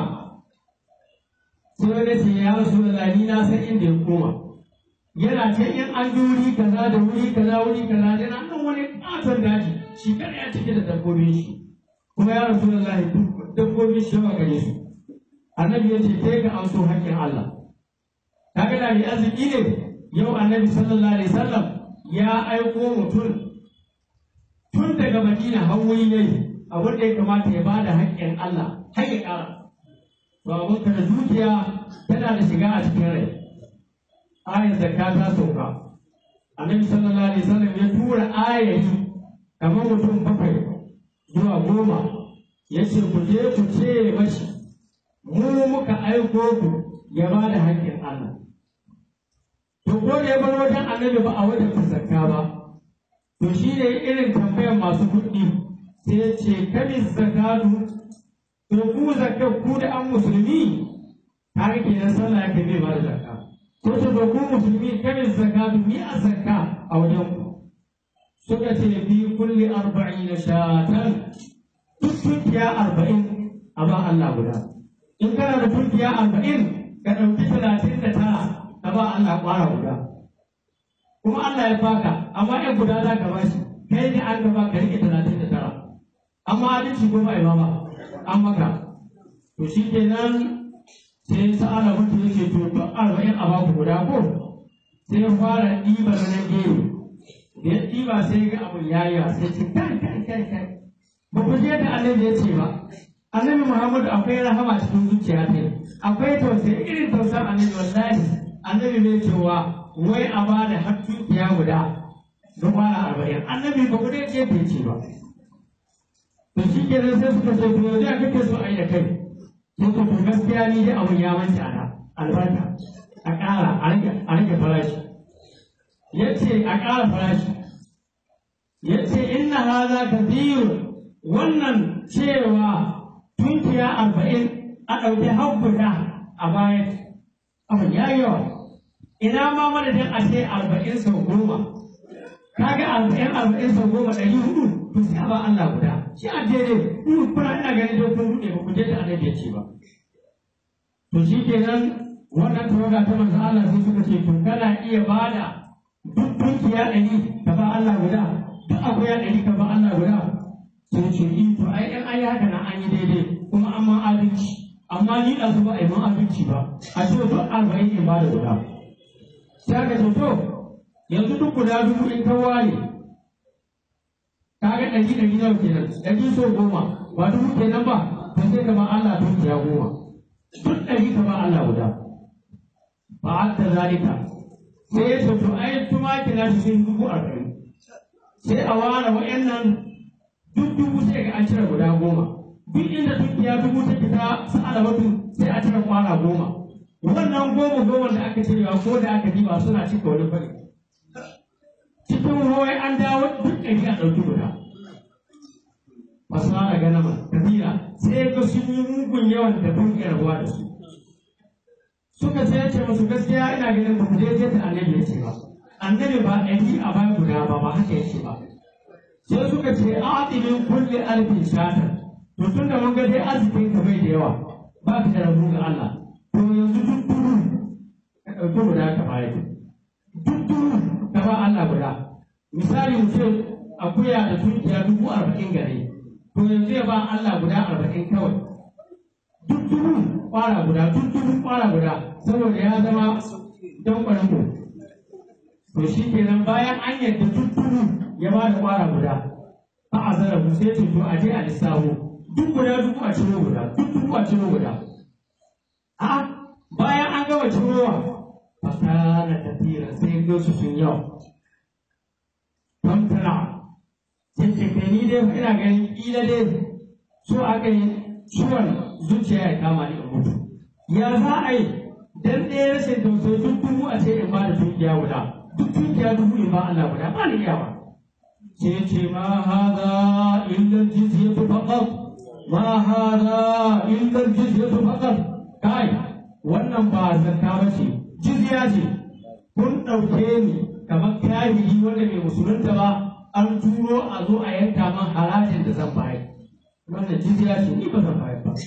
sai wani ce ya rasu da lani na san inda ya koma yana can in an ji wuri kaza da wuri kaza wuri kaza yana nan wani ƙaton daji shi kada ya cike da dabbobin shi kuma ya rasu da lahi dabbobin shi yawa gare su annabi ya ce kai ka an so haƙƙin Allah kaga da mai arziki ne yau annabi sallallahu alaihi wasallam ya aiko mutum tun daga madina har wuri ne abin da ya kamata ya bada haƙƙin Allah har ya ƙara to abin ka da dukiya tana da shiga a cikin rai ayar zakka ta sauka annabi sallallahu alaihi wasallam ya tura ayari kamar mutum bakwai zuwa goma ya ce ku je ku ce mashi mu muka aiko ku ya ba da haƙƙin Allah to ko da ya bar wajen annabi ba a wajen zakka ba to shi ne irin tambayar masu kuɗi sai ya ce kamin zakatu to ku zakka ku da an musulmi har kenan sallah yake bai ba da zakka ko ta ba ku musulmi kamin zakatu ni a zakka a wajen ku suka ce fi kulli arba'in shatan duk tunkiya arba'in a ba Allah guda in kana da tunkiya arba'in ka ɗauki talatin da tara ka ba Allah ƙwara guda kuma Allah ya baka amma ɗan guda za ka bashi kai ne an gaba ka rike talatin da tara amma adalci ko ba ba an maka to shi kenan sai sa'ala mutu yake to duk arba'in a baku guda ko sai ya fara ɗiba na gero da ya ɗiba sai ga abun yayi sai ce kai kai kai kai ba ku je da annabi ya ce ba annabi muhammadu akwai rahama cikin zuciya ta akwai tausayi irin tausayin annabi wallahi annabi bai cewa wai a ba da har dukiya guda don kwana arba'in annabi ba ku dai ce bai ce ba to shi ke sai suka ce to yanzu ya kake so a yi da kai sai to to gaskiya ni dai abun ya manta na albarka a ƙara a rage farashi ya ce a ƙara farashi ya ce inna haza kathirun wannan cewa tunkiya arba'in a ɗauki har guda a bayan abin ya yi yawa ina ma madadin a ce arba'in sau goma kaga arba'in arba'in sau goma ɗari hudu to sai a ba Allah guda shi a daidai in kuna ina ganin dai kun ruɗe ba ku je da annabi ya ce ba to shi kenan wannan tawaga ta manzo Allah sai suka ce to kana iya bada duk tunkiya ɗari ka ba Allah guda duk akuya ɗari ka ba Allah guda sai ce in to ai in ai haka nan an yi daidai kuma an ma adalci amma ni da su ba a yi man adalci ba a ce duk arba'in in ba da guda sai aka ce to yanzu duk guda dubu in ka ware ka ga ɗari ɗari nawa kenan ɗari so goma ba dubu kenan ba to sai ka ba Allah dukiya goma duk ɗari ka ba Allah guda ba hatta zalika sai ya ce to ai tumaki na cikin dubu arba'in sai a ware wa'annan duk dubu sai ga an cire guda goma duk inda dukiya dubu ta fita sa'ala wato sai a cire kwana goma wannan goma goma da aka cirewa ko da aka diba suna cika wani fari cikin ruwai an dawo duk ɗari a ɗauki guda masu hana ganama kabila sai ga sun yi mugun yawan da ban ruwa da su suka sai ce musu gaskiya ina ganin ba ku je da annabi ya ce ba annabi ba ɗari a ba guda ba ba haka ya ce ba sai suka ce a'adilin kulli alfin shatar to tun da mun ga dai arzikin ka bai da yawa ba ka da rabu ga Allah to yanzu duk duru ka ɗauki guda ka bayar duk duru ka ba Allah guda misali mu ce akuya da tunkiya dubu arba'in gare to yanzu ya ba Allah guda arba'in kawai duk duru kwara guda duk duru kwara guda saboda ya zama don mu to shi kenan bayan an yadda duk duru ya ba da kwara guda ba a zara mu sai ce to a je a lissawo duk guda duk a ciro guda duk duk a ciro guda a bayan an gama cirowa fasara tafira sai ga su sun yawa don tana sai ce kai ni dai ina ganin kila dai so aka yi ciwon zuciya ya kama ni in mutu ya za a yi dan ɗaya rashin tausayi duk dubu a ce in ba da dukiya guda duk dukiya dubu in ba Allah guda ba ni iyawa sai ce ma hada illa jizyatu faqat ma hada illa jizyatu faqat kai wannan ba zakka ba ce jizya ce kun ɗauke ni kamar kafiri wanda bai musulunta ba an turo a zo a yanka man harajin da zan bayar wannan jizya ce ni ba zan bayar ba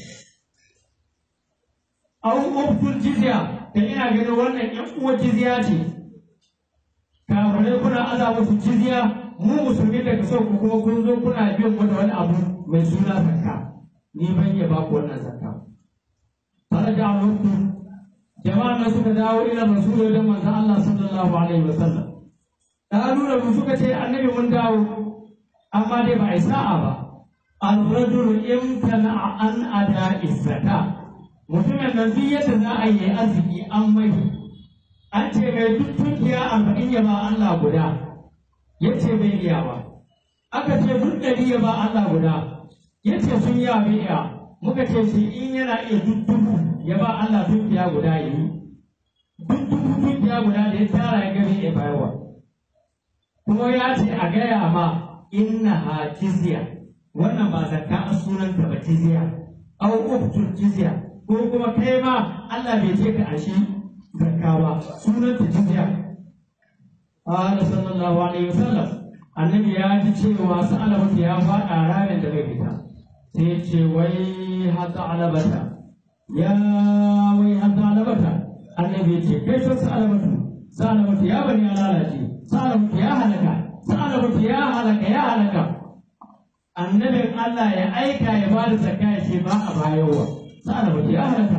au ubtul jizya da ina ganin wannan yan uwa jizya ce kafirai kuna aza musu jizya mu musulmi da kaso ku kuma kun zo kuna biyan mu da wani abu mai suna zakka ni ban iya ba ku wannan zakka faraja alaikum jama'a na suka dawo ila rasul da manzo Allah sallallahu alaihi wasallam kalu da mu suka ce annabi mun dawo amma dai ba a sa'a ba al-rajul imtana an ada zakka mutumin nan duk yadda za a yi arziki an mai an ce mai duk tunkiya arba'in ya ba Allah guda ya ce bai iya ba aka ce duk ɗari ya ba Allah guda ya ce sun yi bai iya muka ce shi in yana iya duk dubu ya ba Allah tunkiya guda ya yi duk dubu tunkiya guda da ya tara ya gani ya bayarwa kuma ya ce a gaya ma inna ha jizya wannan ba zakka a sunanta ba jizya au uktul jizya ko kuma kai ma Allah bai ce ka ashi zakka ba sunan ta jizya qala sallallahu alaihi wasallam annabi ya ji cewa sa'alabata ya faɗa ranar da bai fita sai ya ce wai hata alabata ya wai hata alabata annabi ya ce kai sun sa'alabatu sa'alabatu ya bani ya lalace sa'alabatu ya halaka sa'alabatu ya halaka ya halaka annabin Allah ya aika ya ba da zakka ya ce ba a bayarwa sa'alabatu ya halaka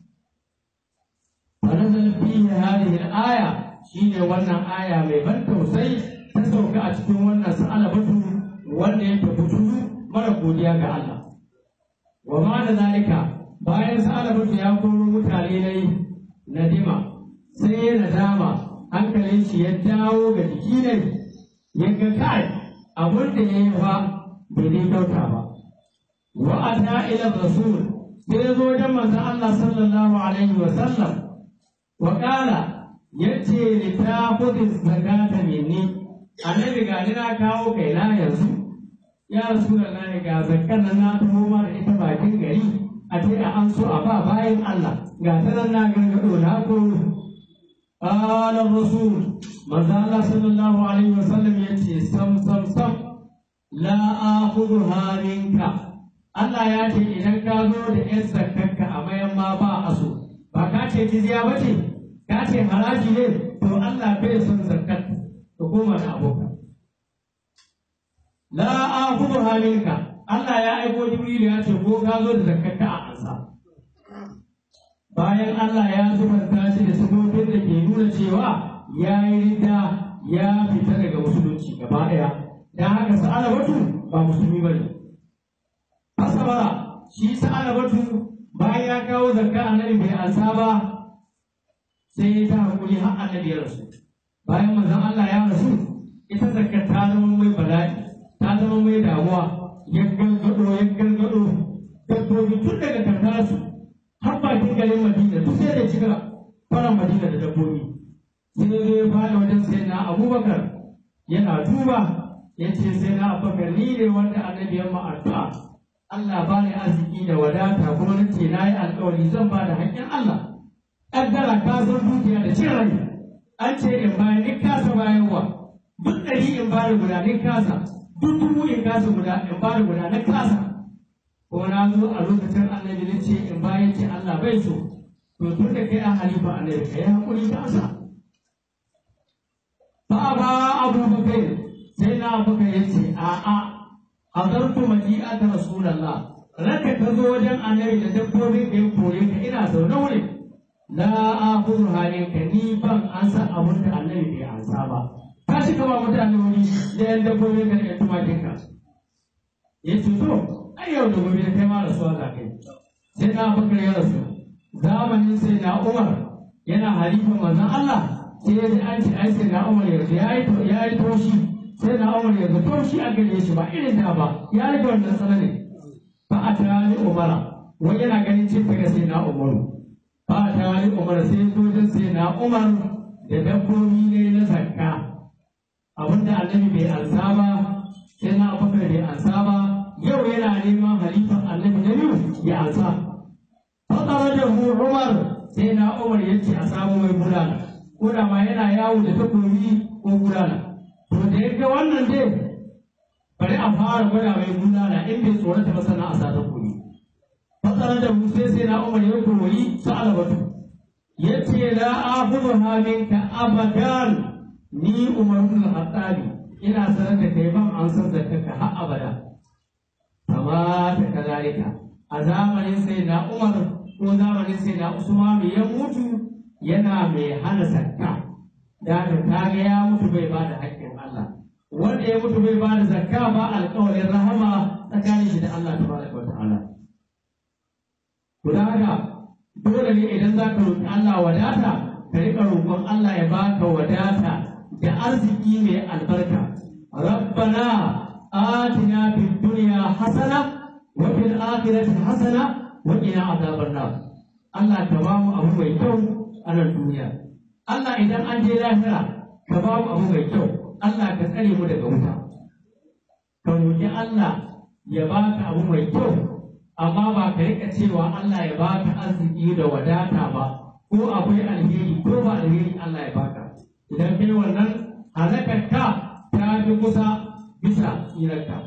ونزل فيه هذه الآية شيء وانا آية من بن توسي تسوك أتكون وانا سأل بطو وانا يتبطو مرة قوليا الله ومعنى ذلك bayan sa'ala mutu ya koro mutane na yi nadima sai ya nadama hankalin shi ya dawo ga jiki ne ya ga kai abin da ya yi fa bai dai kyauta ba wa ata ila rasul sai ya zo wajen manzon Allah sallallahu alaihi wa sallam Wakala ya ce ni ta kudin zakata minni annabi ga ni na kawo kai na yanzu ya rasu da na ga zakkan nan na tumo ma da ita bakin gari a ce a an so a ba bayan Allah ga ta nan na gargado na ko qala rasul manzo Allah sallallahu alaihi wasallam ya ce sam sam sam la akhudha minka Allah ya ce idan ka zo da yan zakkarka a mayan ma ba a so ba ka ce jizya ba ce ka ce haraji ne to Allah bai son zakat ka koma da abokan la akhudhu haminka Allah ya aiko Jibril ya ce ko ka zo da zakat ka a ansa bayan Allah ya zubanta shi da sabobin da ke nuna cewa ya yi ridda ya fita daga musulunci gaba ɗaya dan haka sa'ala batu ba musulmi bane asabara shi sa'ala batu bayan ya kawo zakka annabi bai ansa ba sai ya ta hakuri har annabi ya rasu bayan manzon Allah ya rasu ita zakka ta zama mai bala'i ta zama mai damuwa ya gargado ya gargado dabbobi tun daga karkararsu har bakin garin Madina duk sai da cika faran Madina da dabbobi sai ya zo ya fara wajen sai na Abubakar yana duba ya ce sai na Abubakar ni ne wanda annabi ya ma'addu'a Allah ba ni arziki da wadata kuma na ce na yi alkawari zan ba da haƙƙin Allah. Ƙaddara ka san dukiya da cin rai. An ce in bayan ni kasa bayarwa. Duk ɗari in ba da guda ni kasa. Duk dubu in kasa guda in ba da guda na kasa. Kuma na zo a lokacin annabi na ce in bayan ce Allah bai so. To tun da kai a halifa annabi ka yi haƙuri ka sa. Ba ba abubakar sai na abubakar ya ce a'a hadartu maji'ata rasulullah raka ka zo wajen annabi da dabbobin da ya kore ka ina zaune wurin la akhudhu halinka ni ban an san abin da annabi bai ansa ba ka shi kama mutane wuri da yan dabbobin ka da yan tumakin ka ya ce to ai yau da gobe da kai ma rasuwa za kai sai na bakar ya rasu zamanin sai na umar yana halifan manzon Allah sai ya ji an ce ai sai na umar yanzu ya yi toshi sai na umar yanzu to shi a gare shi ba irin da ba ya rage wannan tsananin ba a tani umara wani yana ganin cin daga sai na umaru ba a tani umara sai sojin sai na umar da dabbobi ne na zakka abinda annabi bai ansa ba sai na abubakar bai ansa ba yau yana neman halifan annabi na biyu ya ansa fatara da umar sai na umar ya ce a samu mai bulala ko da ma yana yawo da takobi ko bulala to da ya ga wannan dai bari a fara gwada mai bulala in bai tsorata ba sana a sa takobi fatara da mu sai sai na umar ya koyi su alabatu ya ce la akhudhu minka abadan ni umar ibn al-khattabi ina sanar da kai ban an san zakka har abada kama ta kazalika a zamanin sai na umar ko zamanin sai na usman ya mutu yana mai hana zakka da ta kaga ya mutu bai ba da haƙƙin Allah wanda ya mutu bai ba da zakka ba alƙawarin rahama tsakanin shi da Allah tabaraka wa ta'ala to da haka dole ne idan za ka roƙi Allah wadata ka riƙa roƙon Allah ya baka wadata da arziki mai albarka rabbana atina fid dunya hasana wa fil akhirati hasana wa qina adhaban nar Allah ka ba mu abu mai kyau a nan duniya Allah idan an je lahira ka ba mu abu mai kyau Allah ka tsare mu daga wuta ka roƙi Allah ya baka abu mai kyau amma ba ka rika cewa Allah ya baka arziki da wadata ba ko akwai alheri ko ba alheri Allah ya baka idan kai wannan halakarka ta fi kusa bisa tsirarka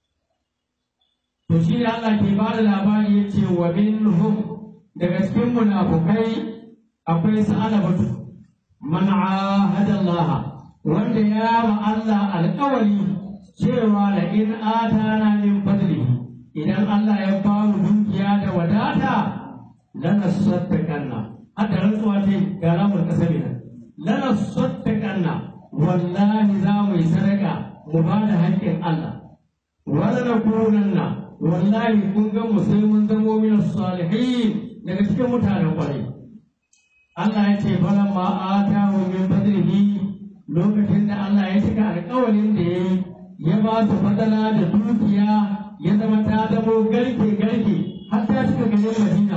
to shi ne Allah ke ba da labari ya ce wa minhum daga cikin munafukai akwai sa'alabatu man ahada Allah wanda ya ma Allah alƙawari cewa la in atana min fadlihi idan Allah ya ba mu dukiya da wadata lana sattakanna hada rantsuwa ce ga ramar kasabi nan lana sattakanna wallahi za mu yi sadaka mu ba da haƙƙin Allah wala nakunanna wallahi kun ga mu sai mun zamo min salihin daga cikin mutanen kwarai Allah ya ce falan ma atahu min fadlihi lokacin da Allah ya cika alƙawarin da ya yi ya ba su fadala da dukiya ya zama ta zamo garke garke har ta cika garin Madina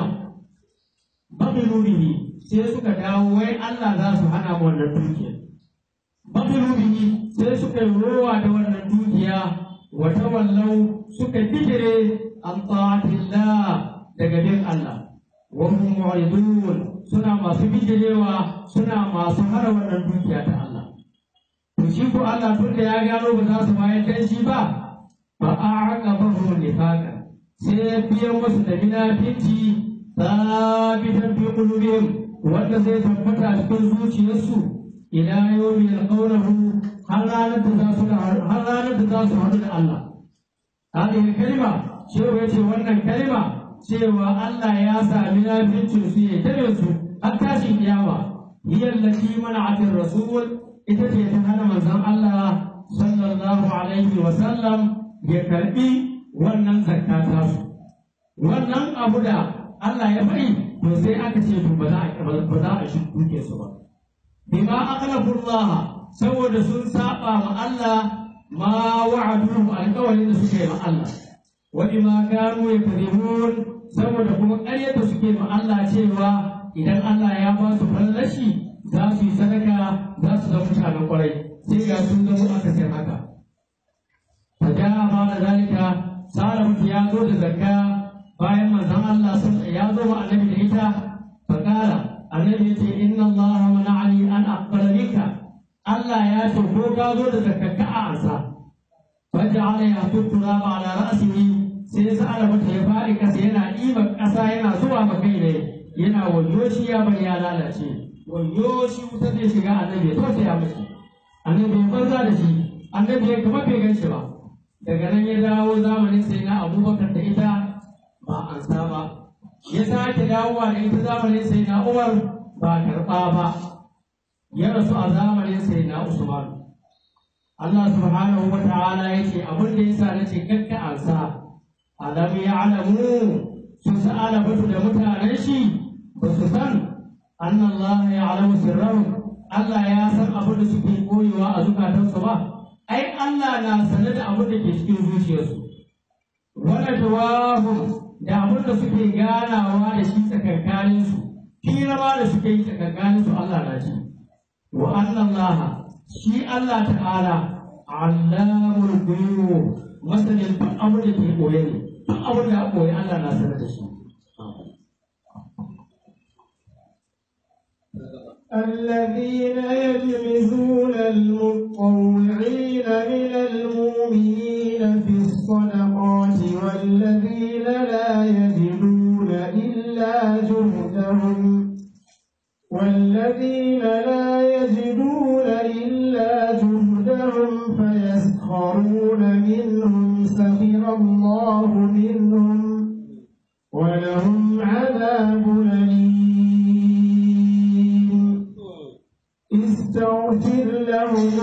babilu bihi sai suka dawo wai Allah za su hana mu wannan dukiya babilu bihi sai suka yi rowa da wannan dukiya wa tawallau suka bijire an ta'atillah daga bin Allah wa hum mu'ridun suna masu bijirewa suna masu hana wannan dukiya ta Allah to shi ko Allah tun da ya gano ba za su bayar da shi ba fa a'aqabahu nifaqa sai ya biya musu da munafici sabitan fi qulubihim wanda zai tabbata cikin zuciyarsu ila yawmi yalqawnahu har ranar da za su har ranar da za su haɗu da Allah hadhihi kalima cewa yace wannan kalima cewa Allah ya sa munaficin su ya tare su har tashin kiyama hiya allati mana'at rasul ita ce ta hana manzon Allah sallallahu alaihi wa sallam ya karbi wannan zakka ta su wannan abu da Allah ya bari to sai aka ce to ba za a ba za a shi duke su ba bima aqlafu Allah saboda sun saba ma Allah ma wa'aduhu alƙawarin da suke ma Allah wa bima kanu yakذibun saboda kuma ƙaryar da suke ma Allah cewa idan Allah ya ba su fallashi za su yi sadaka za su zama mutanen kwarai sai ga sun zama aka sai haka ta ja ba da zalika sara mutu ya zo da zakka bayan manzon Allah sun ya zo ma annabi da ita fakara annabi ya ce inna Allah mana'ani an aqbala minka Allah ya ce ko ka zo da zakka ka a ansa faja'ala ya tuttura ba ala ra'sihi sai sa'ala mata ya fari kasa yana ɗiba ƙasa yana zuwa ma kai ne yana wayo shi ya bari ya lalace wayo shi wuta zai shiga annabi ya tausaya mashi annabi ya banza da shi annabi ya kama bai ganshi ba daga nan ya dawo zamanin sai na abubakar da ita ba an sa ba ya sake dawowa da ita zamanin sai na umar ba karɓa ba ya rasu a zamanin sai na usman Allah subhanahu wa ta'ala ya ce abin da yasa na ce kakka ansa alam ya'lamu su sa'ala batu da mutanen shi ba su san anna Allah ya'lamu sirrahum Allah ya san abin da suke koyewa a zukatansu ba ai Allah na sanar da abin da ke cikin zuciyarsu wala tawahum da abin da suke ganawa da shi tsakankanin su hira ma da suke yi tsakankanin su Allah na ji wa anna Allah shi Allah ta'ala allamul ghuyub masanin duk abin da ke koye ne duk abin da koye Allah na sanar da shi الذين يلمزون المطوعين من المؤمنين في الصدقات والذين لا يجدون إلا جهدهم والذين لا يجدون إلا جهدهم فيسخرون منهم سخر الله منهم ولهم عذاب أليم استغفر لهم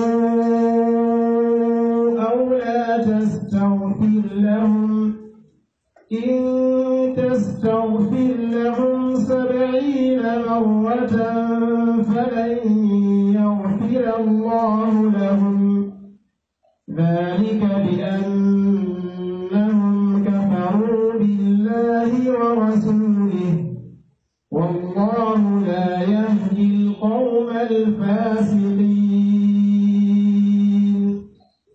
أو لا تستغفر لهم إن تستغفر لهم سبعين مرة فلن يغفر الله لهم ذلك بأنهم كفروا بالله ورسوله والله لا يهدي القوم الفاسقين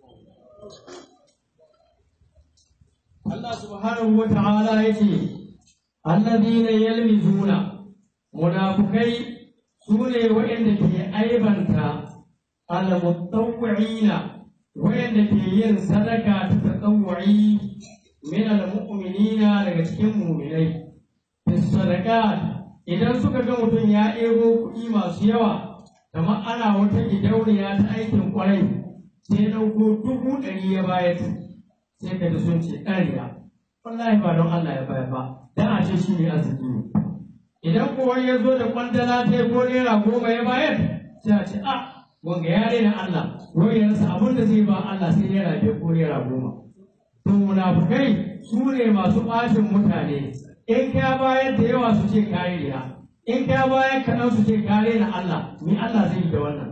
Allah subhanahu wa ta'ala yake alladhina yalmizuna munafukai sune waɗanda ke aibanta al-mutawwi'ina waɗanda ke yin sadaka ta tatawwu'i min al-mu'minina daga cikin mu'minai bis sadaqat idan suka ga mutum ya ɗebo kuɗi masu yawa kamar ana wata gidauniya ta aikin kwarai sai ɗauko dubu ɗari ya bayar sai ka ji sun ce ƙarya wallahi ba don Allah ya bayar ba dan a ce shi ne arziki ne idan kowa ya zo da kwandala ta ko naira goma ya bayar sai a ce a wanga ya daina Allah wai ya rasa abin da zai ba Allah sai naira biyar ko naira goma to munafukai su ne masu ɓacin mutane in ka bayar da yawa su ce kare riya in ka bayar kaɗan su ce kare na Allah ni Allah zai yi da wannan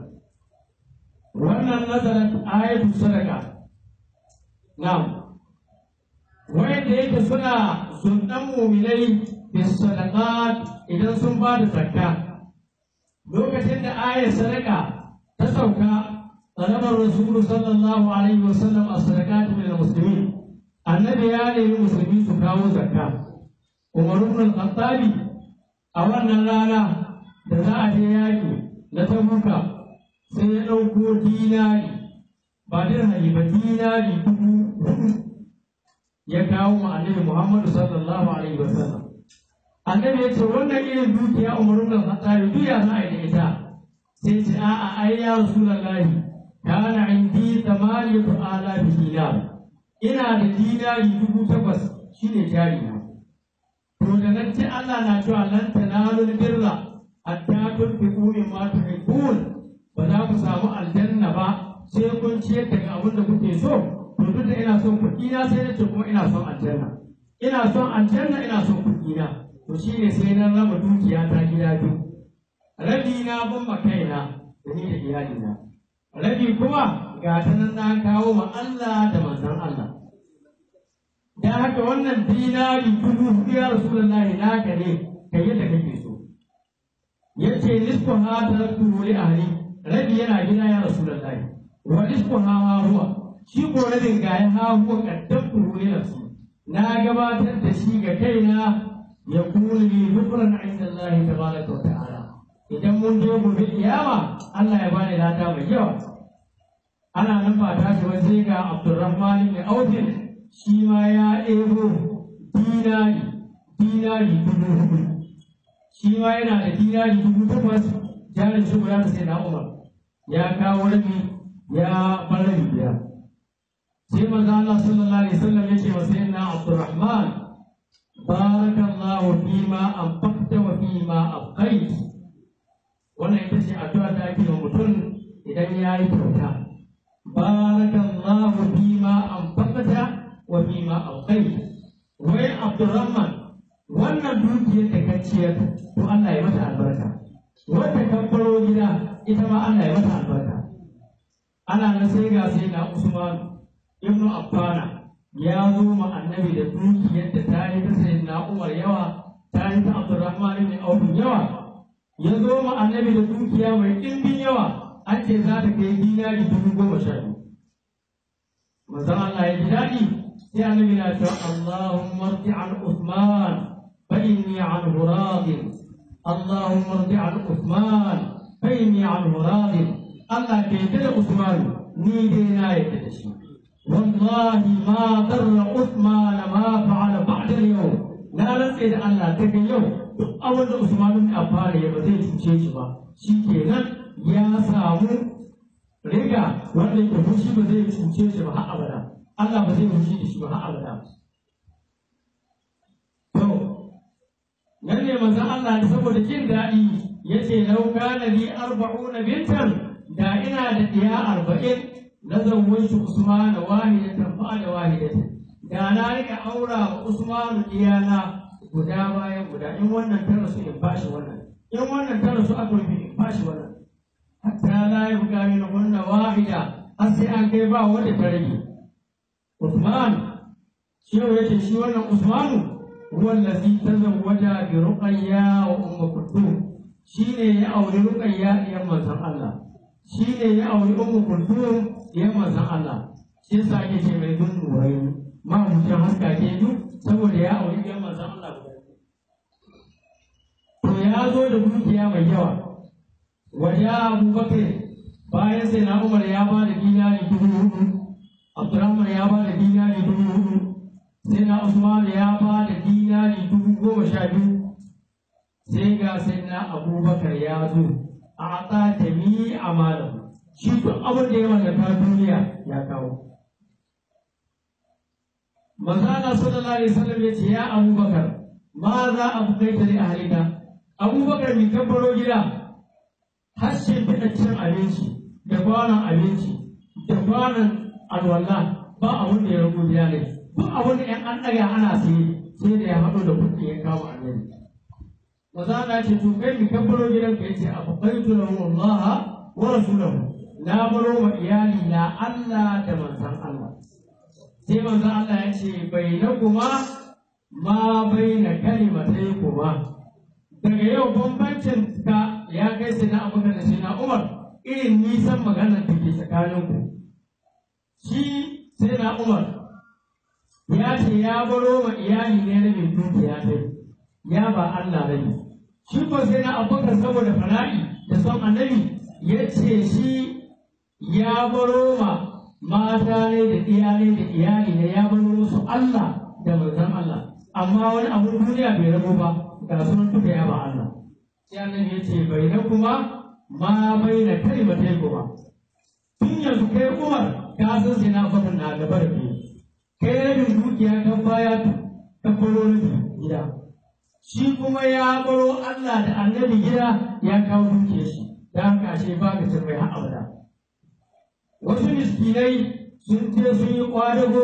wannan nazarin ayatu sadaka Na'am. Wanda yake suna sundan muminai da sadaqat idan sun ba da zakka. Lokacin da ayar sadaka ta sauka, talabar Rasulu sallallahu alaihi wa sallam a sadaqat min muslimin. Annabi ya nemi musulmi su kawo zakka. Umar ibn al-Khattab a wannan rana da za a je yaki na Tabuka sai ya ɗauko dinari ba dirhami ba dinari dubu hudu ya kawo wa annabi Muhammadu sallallahu alaihi wasallam annabi ya ce wannan irin dukiya umaru da khattabi duya za a yi da ita sai ce a'a ai ya rasulullahi kana indi thamaniyatu alafi dinar ina da dinari dubu takwas shine jari na to da nan ce Allah na cewa lan tanalu birra hatta tunfiqu mimma tuhibbun ba za ku samu aljanna ba sai kun ciyar daga abin da kuke so to duk da ina son kuɗi na sai nace kuma ina son aljanna ina son aljanna ina son kuɗi na to shine sai na raba dukiya ta gida biyu rabi na ban ma kaina da ni da iyalina rabi kuma ga ta nan na kawo ma Allah da manzon Allah da haka wannan dinari dubu hudu ya rasulullahi naka ne kai yadda kake so yace nisfu ha taraktu li ahli rabi yana gida ya rasulullahi wa nisfu ha ma huwa shi ko rabin ga ya ha huwa qaddamtu li nafsi na gabatar da shi ga kaina ya kuli li dhukran inda Allah tabaraka wa ta'ala idan mun je gobe kiyama Allah ya bani lada mai yawa ana nan ba ta shi ba sai ga Abdurrahman ibn Auf shi ma ya ɗebo dinari dinari dubu hudu shi ma yana da dinari dubu takwas jarin shi guda da sai na Umar ya kawo rabi ya bar rabi biya sai manzo Allah sallallahu alaihi wasallam ya ce wa sayyidina Abdurrahman barakallahu fima anfaqta wa fima abqait wannan ita ce addu'a da ake wa mutum idan ya yi kyauta barakallahu fima anfaqta wa fima abqait wai Abdurrahman wannan dukiyar da ka ciyar to Allah ya mata albarka wanda kan baro gida ita ma Allah ya mata albarka ana nan sai ga sai na Usman ibn Affana ya zo ma annabi da dukiyar da ta yi ta sai na Umar yawa ta yi ta Abdurrahman ibn Auf yawa ya zo ma annabi da dukiya mai ɗimbin yawa an ce za ta kai dinari dubu goma sha biyu manzon Allah ya ji daɗi sai annabi na cewa Allahumma rdi an Uthman fa inni anhu radin Allahumma rdi an Uthman fa inni anhu radin Allah ke yadda da Usman ni dai na yadda da shi wallahi ma darra Uthman ma fa'ala ba'da al-yawm na rantse da Allah daga yau duk abin da Usman bin Affan ya ba zai cuce shi ba shi kenan ya samu riga wanda yake fushi ba zai cuce shi ba har abada Allah ba zai fushi da shi ba har abada to nan ne manzon Allah ne saboda jin daɗi yace lau kana li arba'una bintan da ina da diya arba'in na zawwaitu Usman wahidatan fa da wahidatan da na rika aura wa Usman diyana guda bayan guda in wannan ta rasu in bashi wannan in wannan ta rasu aka rufe in bashi wannan hatta la yabqa min hunna wahida har sai an kai ba wanda ta rage Usman shi ne yace shi wannan Usman huwa allazi tazawwaja bi Ruqayya wa Umm Kulthum shine ya auri Ruqayya diyan manzon Allah shine ya auri Umm Kulthum diyan manzon Allah shi yasa ake ce mai dun nurai ma mutum haska ke duk saboda ya auri diyan manzon Allah guda to ya zo da dukiya mai yawa waje abubakar bayan sai na umar ya ba da dinari dubu hudu abdurrahman ya ba da dinari dubu hudu sai na usman ya ba da dinari dubu goma sha biyu sai ga sai na abubakar ya zo a ta jami a malam shi duk abin da ya mallaka duniya ya kawo manzana sallallahu alaihi wasallam ya ce ya abubakar ma za a bukaita li ahlika abubakar mai kabbaro gida har shimfiɗa cin abinci da kwanon abinci da kwanon alwala ba abin da ya rabu gida ne duk abin da ‘yan an ɗaga ana sai sai da ya haɗu da kuɗi ya kama annabi maza na ce to kai mi kabbaro gidan ka yace a fakaitu lahu Allah wa rasulahu na baro wa iyali na Allah da manzon Allah sai manzon Allah ya ce bainakuma ma baina kalimatai kuma daga yau bambancin ka ya kai sai na abubakar da shi na umar irin nisan maganar da ke tsakaninku shi sai na umar ya ce ya baro ma iyali ne na mai dukiya ta ya ba Allah rabi shi ko sai na abubakar saboda fana'i da son annabi ya ce shi ya baro ma mata ne da iyalai da iyali ne ya baro musu Allah da manzon Allah amma wani abu duniya bai rabo ba ga sunan duka ya ba Allah sai annabi ya ce bai na kuma ma bai na kai ba tai kuma tun yanzu kai Umar ka san sai na bakar na gaba da kai kai rabin dukiya kan baya ka baro rabin gida shi kuma ya baro Allah da annabi gida ya kawo dukiyar shi da haka ashe ba ka cin mai har abada wasu miskinai sun je sun yi kwadago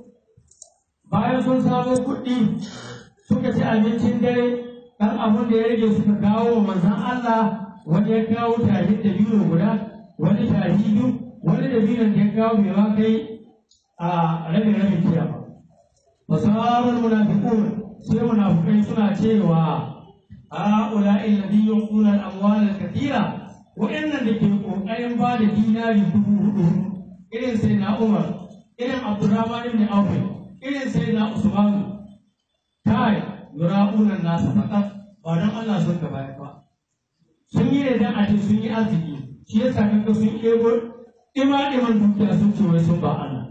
bayan sun samo kuɗi suka ci abincin dare ɗan abin da ya rage suka kawo wa manzan Allah wani ya kawo tarin da biyu guda wani tari biyu wani da biyun da ya kawo bai ma kai a rabin rabin tiya ba fasarar munafiqun sai munafikai suna cewa ha'ula alladhi yuquna al-amwal al-kathira wa'annan da ke kokarin ba da dinari dubu hudu irin sai na Umar irin Abdurrahman ibn Auf irin sai na Usman kai yura'unan nasa fakat ba don Allah sun ka bayar ba sun yi ne dan a ce sun yi arziki shi yasa kanka sun ɗebo ima iman dukiya sun ce wai sun ba Allah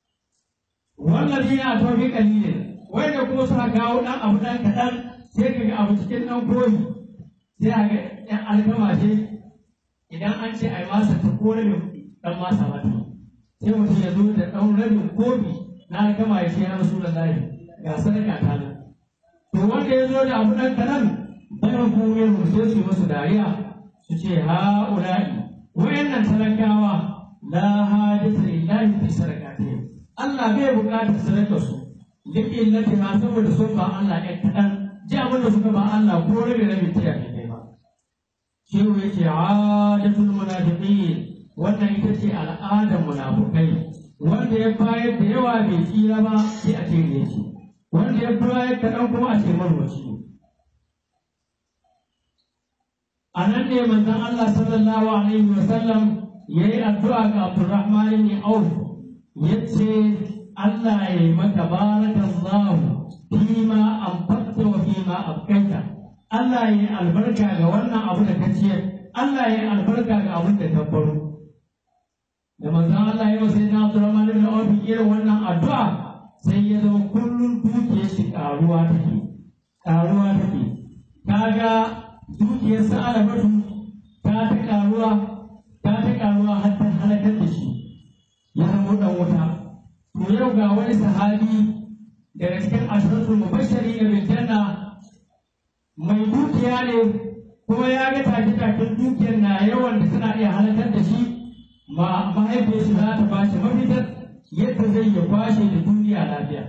wannan dina a tafi kalilin wanda kuma suka kawo ɗan abu ɗan kaɗan sai ka ga abu cikin ɗan koyi sai a ga ɗan alkama ce idan an ce a yi masa ta ko rabin ɗan masa mata sai mutum ya zo da ɗan rabin kofi na alkama ya ce ya rasu da layi ga sadaka ta nan to wanda ya zo da abu ɗan kaɗan bayan kuma mu sai su masu dariya su ce ha'ula'i wayannan talakawa la hajata lillahi fi sadaqatihim Allah bai buƙatar sadakar su duk illati ma saboda sun ba Allah ɗan kaɗan ji abin da suka ba Allah ko rabe rabe tiya ne kai ba shehu yake adatul munafiqin wannan ita ce al'adar munafukai wanda ya bayar da yawa bai tsira ba sai a ce ne shi wanda ya bayar kaɗan kuma a ce marwaci a nan ne manzon Allah sallallahu alaihi wa sallam ya yi addu'a ga Abdurrahman ibn Auf yace Allah ya yi maka barakallahu fima anfaqta wa fima abqaita Allah ya yi albarka ga wannan abu da ka ciyar Allah ya yi albarka ga abin da ka baro da manzon Allah ya sai na Abdurrahman ibn Auf irin wannan addu'a sai ya zama kullum dukiyar shi karuwa take karuwa take kaga dukiyar sa alabatu ta ta karuwa ta ta karuwa har ta halakar da shi ya zama dan wuta to yau ga wani sahabi daga cikin ashratul mubashshari da bil janna mai dukiya ne kuma ya ga take-taken dukiyar na yawan da suna iya halakar da shi ma mahaifiyar shi za ta ba shi mafitar yadda zai ya kwashe da duniya lafiya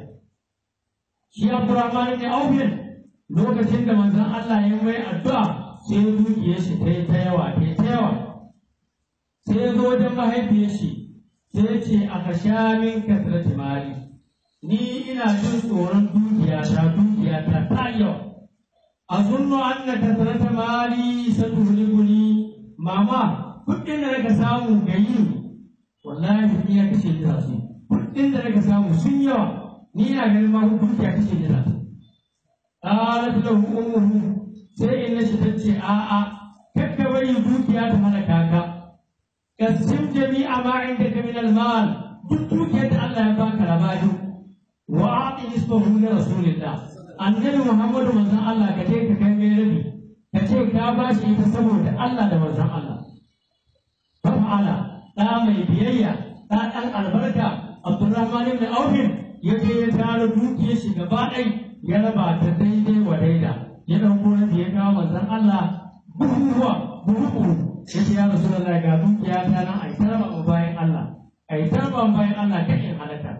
shi abdurrahman ne aufin lokacin da manzon Allah ya mai addu'a sai dukiyar shi ta yi ta yawa ta yi ta yawa sai ya zo wajen mahaifiyar shi sai ya ce a kasha min kasrati mali ni ina jin tsoron dukiya ta dukiya ta ta yawa أظن أن كثرة مالي ستهلكني ماما kuɗin da naka samu ga yi wallahi ni ya kashe ni zasu kuɗin da naka samu sun yawa ni na ganin ma hukunci ya kashe ni zasu qalat lahu ummuhu sai inna shi tace a a kakka bari dukiya ta halaka ka kasim jami'a ma indaka min al-mal duk dukiyar da Allah ya baka labari wa a'ti ismahu li rasulillah annabi Muhammadu manzon Allah ka je ka kai mai rabi ka ce ka ba shi ita saboda Allah da manzon Allah fa fa'ala da mai biyayya da dan albarka Abdurrahman ibn Auf ya je ya tara dukiyar shi gaba ɗai ya raba ta daidai wa daida ya dauko rabi ya kawo manzon Allah buhuwa buhu ya ce ya Rasulullah ga dukiya ta nan ai tarba mu bayan Allah ai tarba mu bayan Allah kai in halaka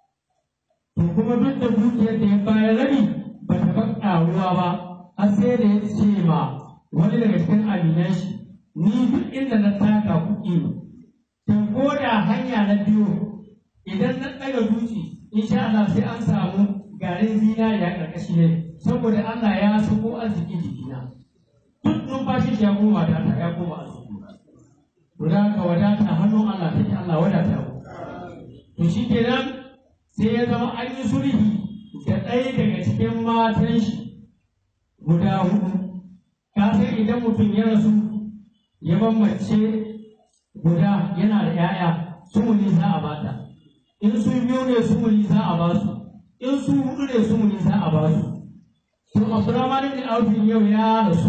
to kuma duk da dukiyar da ya bayar rabi ba ta ban ƙaruwa ba har sai da ya ce ma wani daga cikin aminan shi ni duk inda na taka kuɗi ne to ko da hanya na biyu idan na ɗaga duki insha Allah sai an samu garin zinariya ƙarƙashi ne saboda Allah ya sako arziki jikina duk numfashi shi ya koma ta ya koma arziki to da ka wadata hannun Allah take Allah wadata to shi kenan sai ya zama an yi sulhi da ɗaya daga cikin matan shi guda hudu ka san idan mutum ya rasu ya ban mace guda yana da 'ya'ya sumuni za a bata in su biyu ne sumuni za a ba su in su hudu ne sumuni za a ba su to Abdurrahman ibn Auf yau ya rasu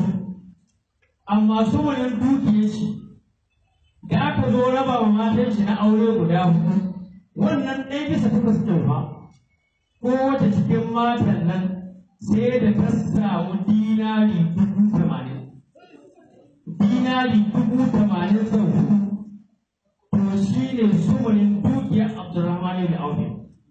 amma sumunin dukiyar shi da aka zo raba wa matan shi na aure guda hudu wannan ɗaya bisa takwas ɗin fa kowace cikin matan nan sai da ta samu dinari dubu tamanin dinari dubu tamanin sau hudu to shi ne sumunin dukiyar abdurrahman da aufe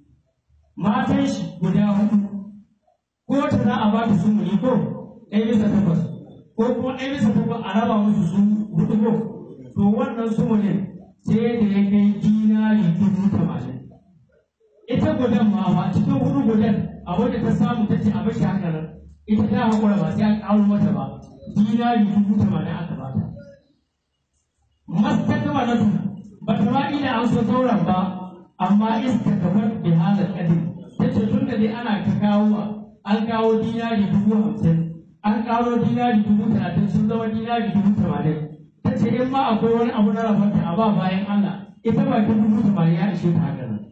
matan shi guda hudu ko ta za a ba ta sumuni ko ɗaya bisa takwas ko kuma ɗaya bisa takwas a raba musu su hudu ko to wannan sumunin sai da ya kai dinari dubu tamanin ita gudan ma ba cikin hudu gudan a wanda ta samu ta ce a bashi haka nan ita ta haƙura ba sai an ƙaro mata ba dinari dubu tamanin aka bata masta kama na tuna ba ta ma ina an so sauran ba amma iska kamar bi halar ƙadin ta ce tun da dai ana ta kawo an kawo dinari dubu hamsin an kawo dinari dubu talatin sun zama dinari dubu tamanin ta ce in ma akwai wani abu na rabanta a ba bayan Allah ita ba ta dubu tamanin ya ishe ta haka nan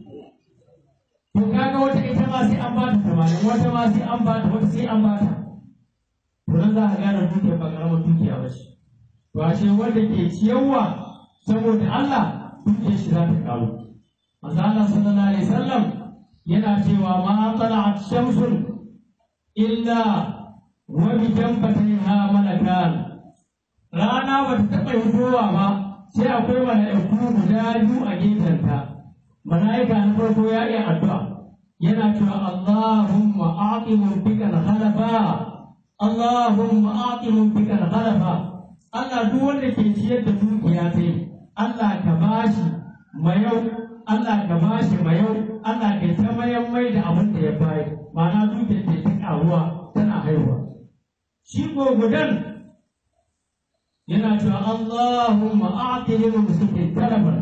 to kaga wata ita ma sai an bata tamanin wata ma sai an bata wata sai an bata to nan za ka gane dukiya ba karamar dukiya ba ce to ashe wanda ke ciyarwa saboda Allah dukiyar shi za ta karu manzo Allah sallallahu alaihi wasallam yana cewa ma tala'at shamsun illa wa bi jambataiha malakan rana ba ta taɓa fitowa ba sai akwai mala'iku guda biyu a gefenta mala'ika na farko ya iya addu'a yana cewa Allahumma a'ti mumfika al-khalafa Allahumma a'ti mumfika al-khalafa Allah duk wanda ke ciyar da dukiya sai Allah ka bashi mayau Allah ka bashi mayau Allah ka ta mayan mai da abin da ya bayar ma'ana dukiyar ke ta karuwa tana haihuwa shi ko gudan yana cewa Allahumma a'ti lil muslimin talaban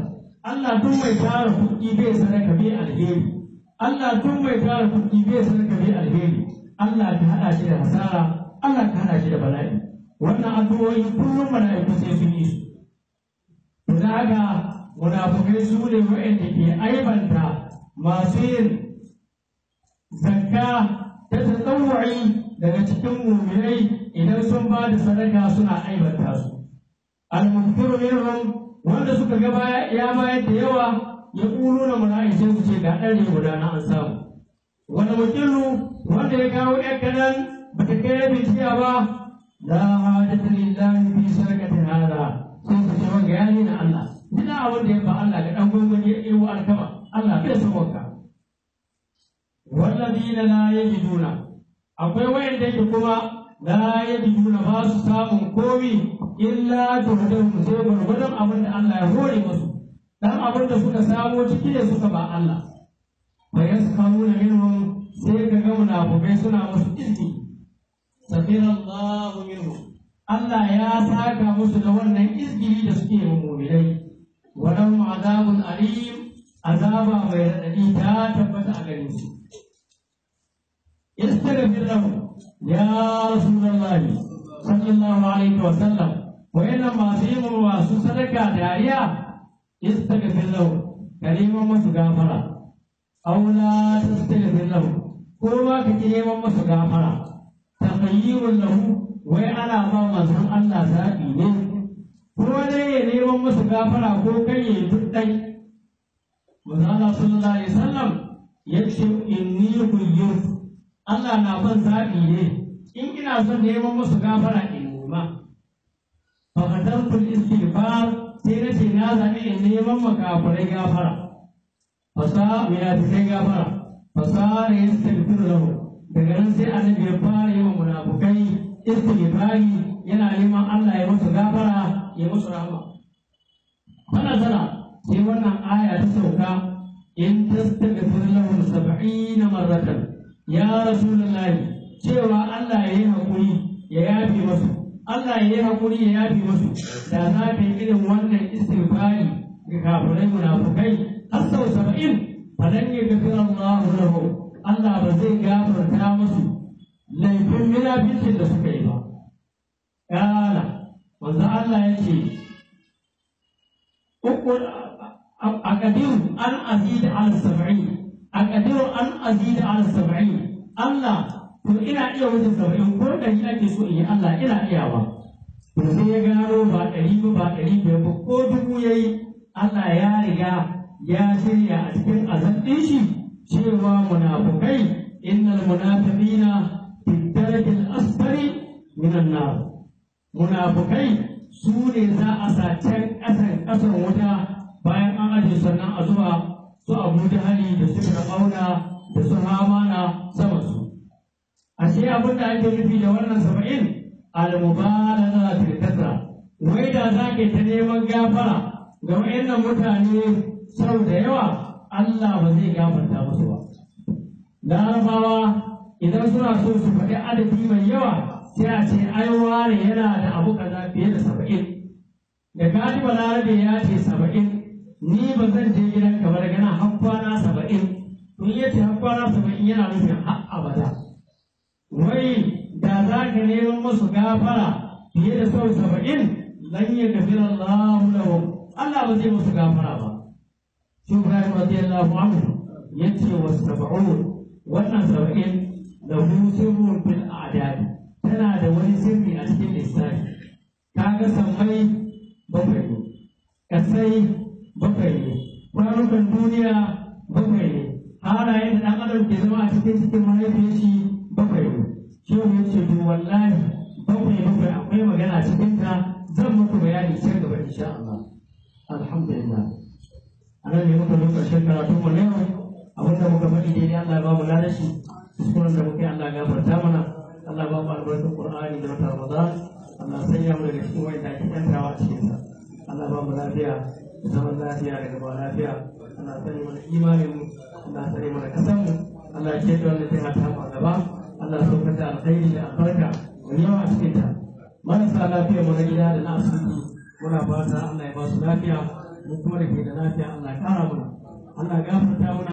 Allah tun mai tara kuɗi bai sadaka bai alheri Allah tun mai tara kuɗi bai sadaka bai alheri Allah ka haɗa shi da hasara Allah ka haɗa shi da bala'i wannan addu'o'i kullum mala'iku sai sun yi su to da haka munafukai su ne waɗanda ke aibanta masu yin zakka ta tsawai daga cikin muminai idan sun ba da sadaka suna aibanta su al-munkiru minhum wanda suka ga baya ya bayar da yawa ya ƙuru na mala'i sai su ce ga ɗari guda na an samu wani mukilu wanda ya kawo ɗan kaɗan ba ta kai rabin tiya ba la hajata lillahi fi sadaqatin hada sai su ce wanga ya na Allah duk abin da ya ba Allah ga ɗan gwangwani ya ɗewo alkama Allah bai san wanka wallazina la yajiduna akwai wayanda yake kuma la yajiduna ba su samun komi illa juhdahum sai gwargwadon abin da Allah ya hore musu dan abin da suka samo ciki ne suka ba Allah fa yaskamuna minhum sai ka ga munafukai suna musu izini safira Allah minhum Allah ya saka musu da wannan izgiri da suke yi mu'minai wa lahum azabun alim azaba mai radadi ta tabbata a gare su استغفر لهم يا رسول الله صلى الله عليه وسلم وإنما سيم واسو صدقة داريا استغفر لهم كريما مسغافرا أو لا تستغفر لهم كما كريما مسغافرا تخيير له وأنا ما منزل الله سابيني ko dai ya neman musu gafara ko kai ya yi duk ɗai. Manzala sallallahu alaihi wasallam ya ce inni kuyyufu Allah na ban zaɓi ne in ina son neman musu gafara in nema. Fakatar kul istighfar sai na ce na zaɓi in neman makafurai gafara. Fasa munafikai gafara. Fasa da ya istighfar lahu. Daga nan sai annabi ya fara yi wa munafukai istighfari yana neman Allah ya musu gafara ya musu rahama. Fana sana sai wannan aya ta sauka in tastaghfir lahum sab'ina marratan ya rasulullahi cewa Allah ya yi haƙuri ya yafi masu Allah ya yi haƙuri ya yafi masu da za ka yi irin wannan istighfari ga kafirai munafukai har sau saba'in falan ya gafi Allah lahu Allah ba zai gafarta musu laifin munafincin da suka yi ba kala manzo Allah ya ce أقدر أن أزيد على السبعين أقدر أن أزيد على السبعين Allah to ina iya wuce saba'in ko ɗari ake so in yi Allah ina iyawa to sai ya gano ba ɗari ba ba ɗari biyar ba ko dubu ya yi Allah ya riga ya shirya a cikin azan ɗin shi cewa munafukai innal munafiqina fi darajil asfari minan nar munafukai su ne za a sa can ƙasan ƙasan wuta bayan an aje sannan a zuwa su abu jahali da su fir'auna da su hamana sama su ashe abin da ake nufi da wannan saba'in al-mubalagha fil kasra wai da za ka ta neman gafara ga wayannan mutane sau da yawa Allah ba zai gafarta musu ba larabawa idan suna so su faɗi adadi mai yawa sai a ce ai wane yana da abu kaza fiye da saba'in da gani balarabe ya ce saba'in ni ba zan je gidan ka ba daga nan har kwana saba'in to ya ce har kwana saba'in yana nufin har abada wai da za ka neman musu gafara fiye da sau saba'in lan ya gafira Allah lahum Allah ba zai musu gafara ba shi Ibrahim radiyallahu anhu yace wa sab'un wannan saba'in lahu sirrun fil a'dad tana da wani sirri a cikin lissafi kaga sammai bakwai ne kasai bakwai ne kwanukan duniya bakwai ne halayen da ɗan adam ke zama a cikin cikin mahaifiyar shi bakwai ne shi ne ce to wallahi bakwai bakwai akwai magana cikin ta zan muku bayani sai gaba insha Allah alhamdulillah anan ne muka zo ƙarshen karatu mu ne abinda muka faɗi daidai Allah ya ba mu ladashi kuskuren da muke Allah ya gafarta mana Allah ya ba mu albarkar Qur'ani da wata Ramadan Allah sanya mu daga cikin wanda ake yantawa a cikin sa Allah ya ba mu lafiya da zaman lafiya da gaba lafiya Allah ya sani mana imanin mu Allah ya sani mana kasan mu Allah ya ce da wannan jiha ta mu a gaba Allah ya saukar da alkhairi da albarka wani yawa a cikin ta marasa lafiya mu na gida da na asibiti muna fata Allah ya ba su lafiya mu kuma da ke da lafiya Allah ya kara mana Allah ya gafarta mana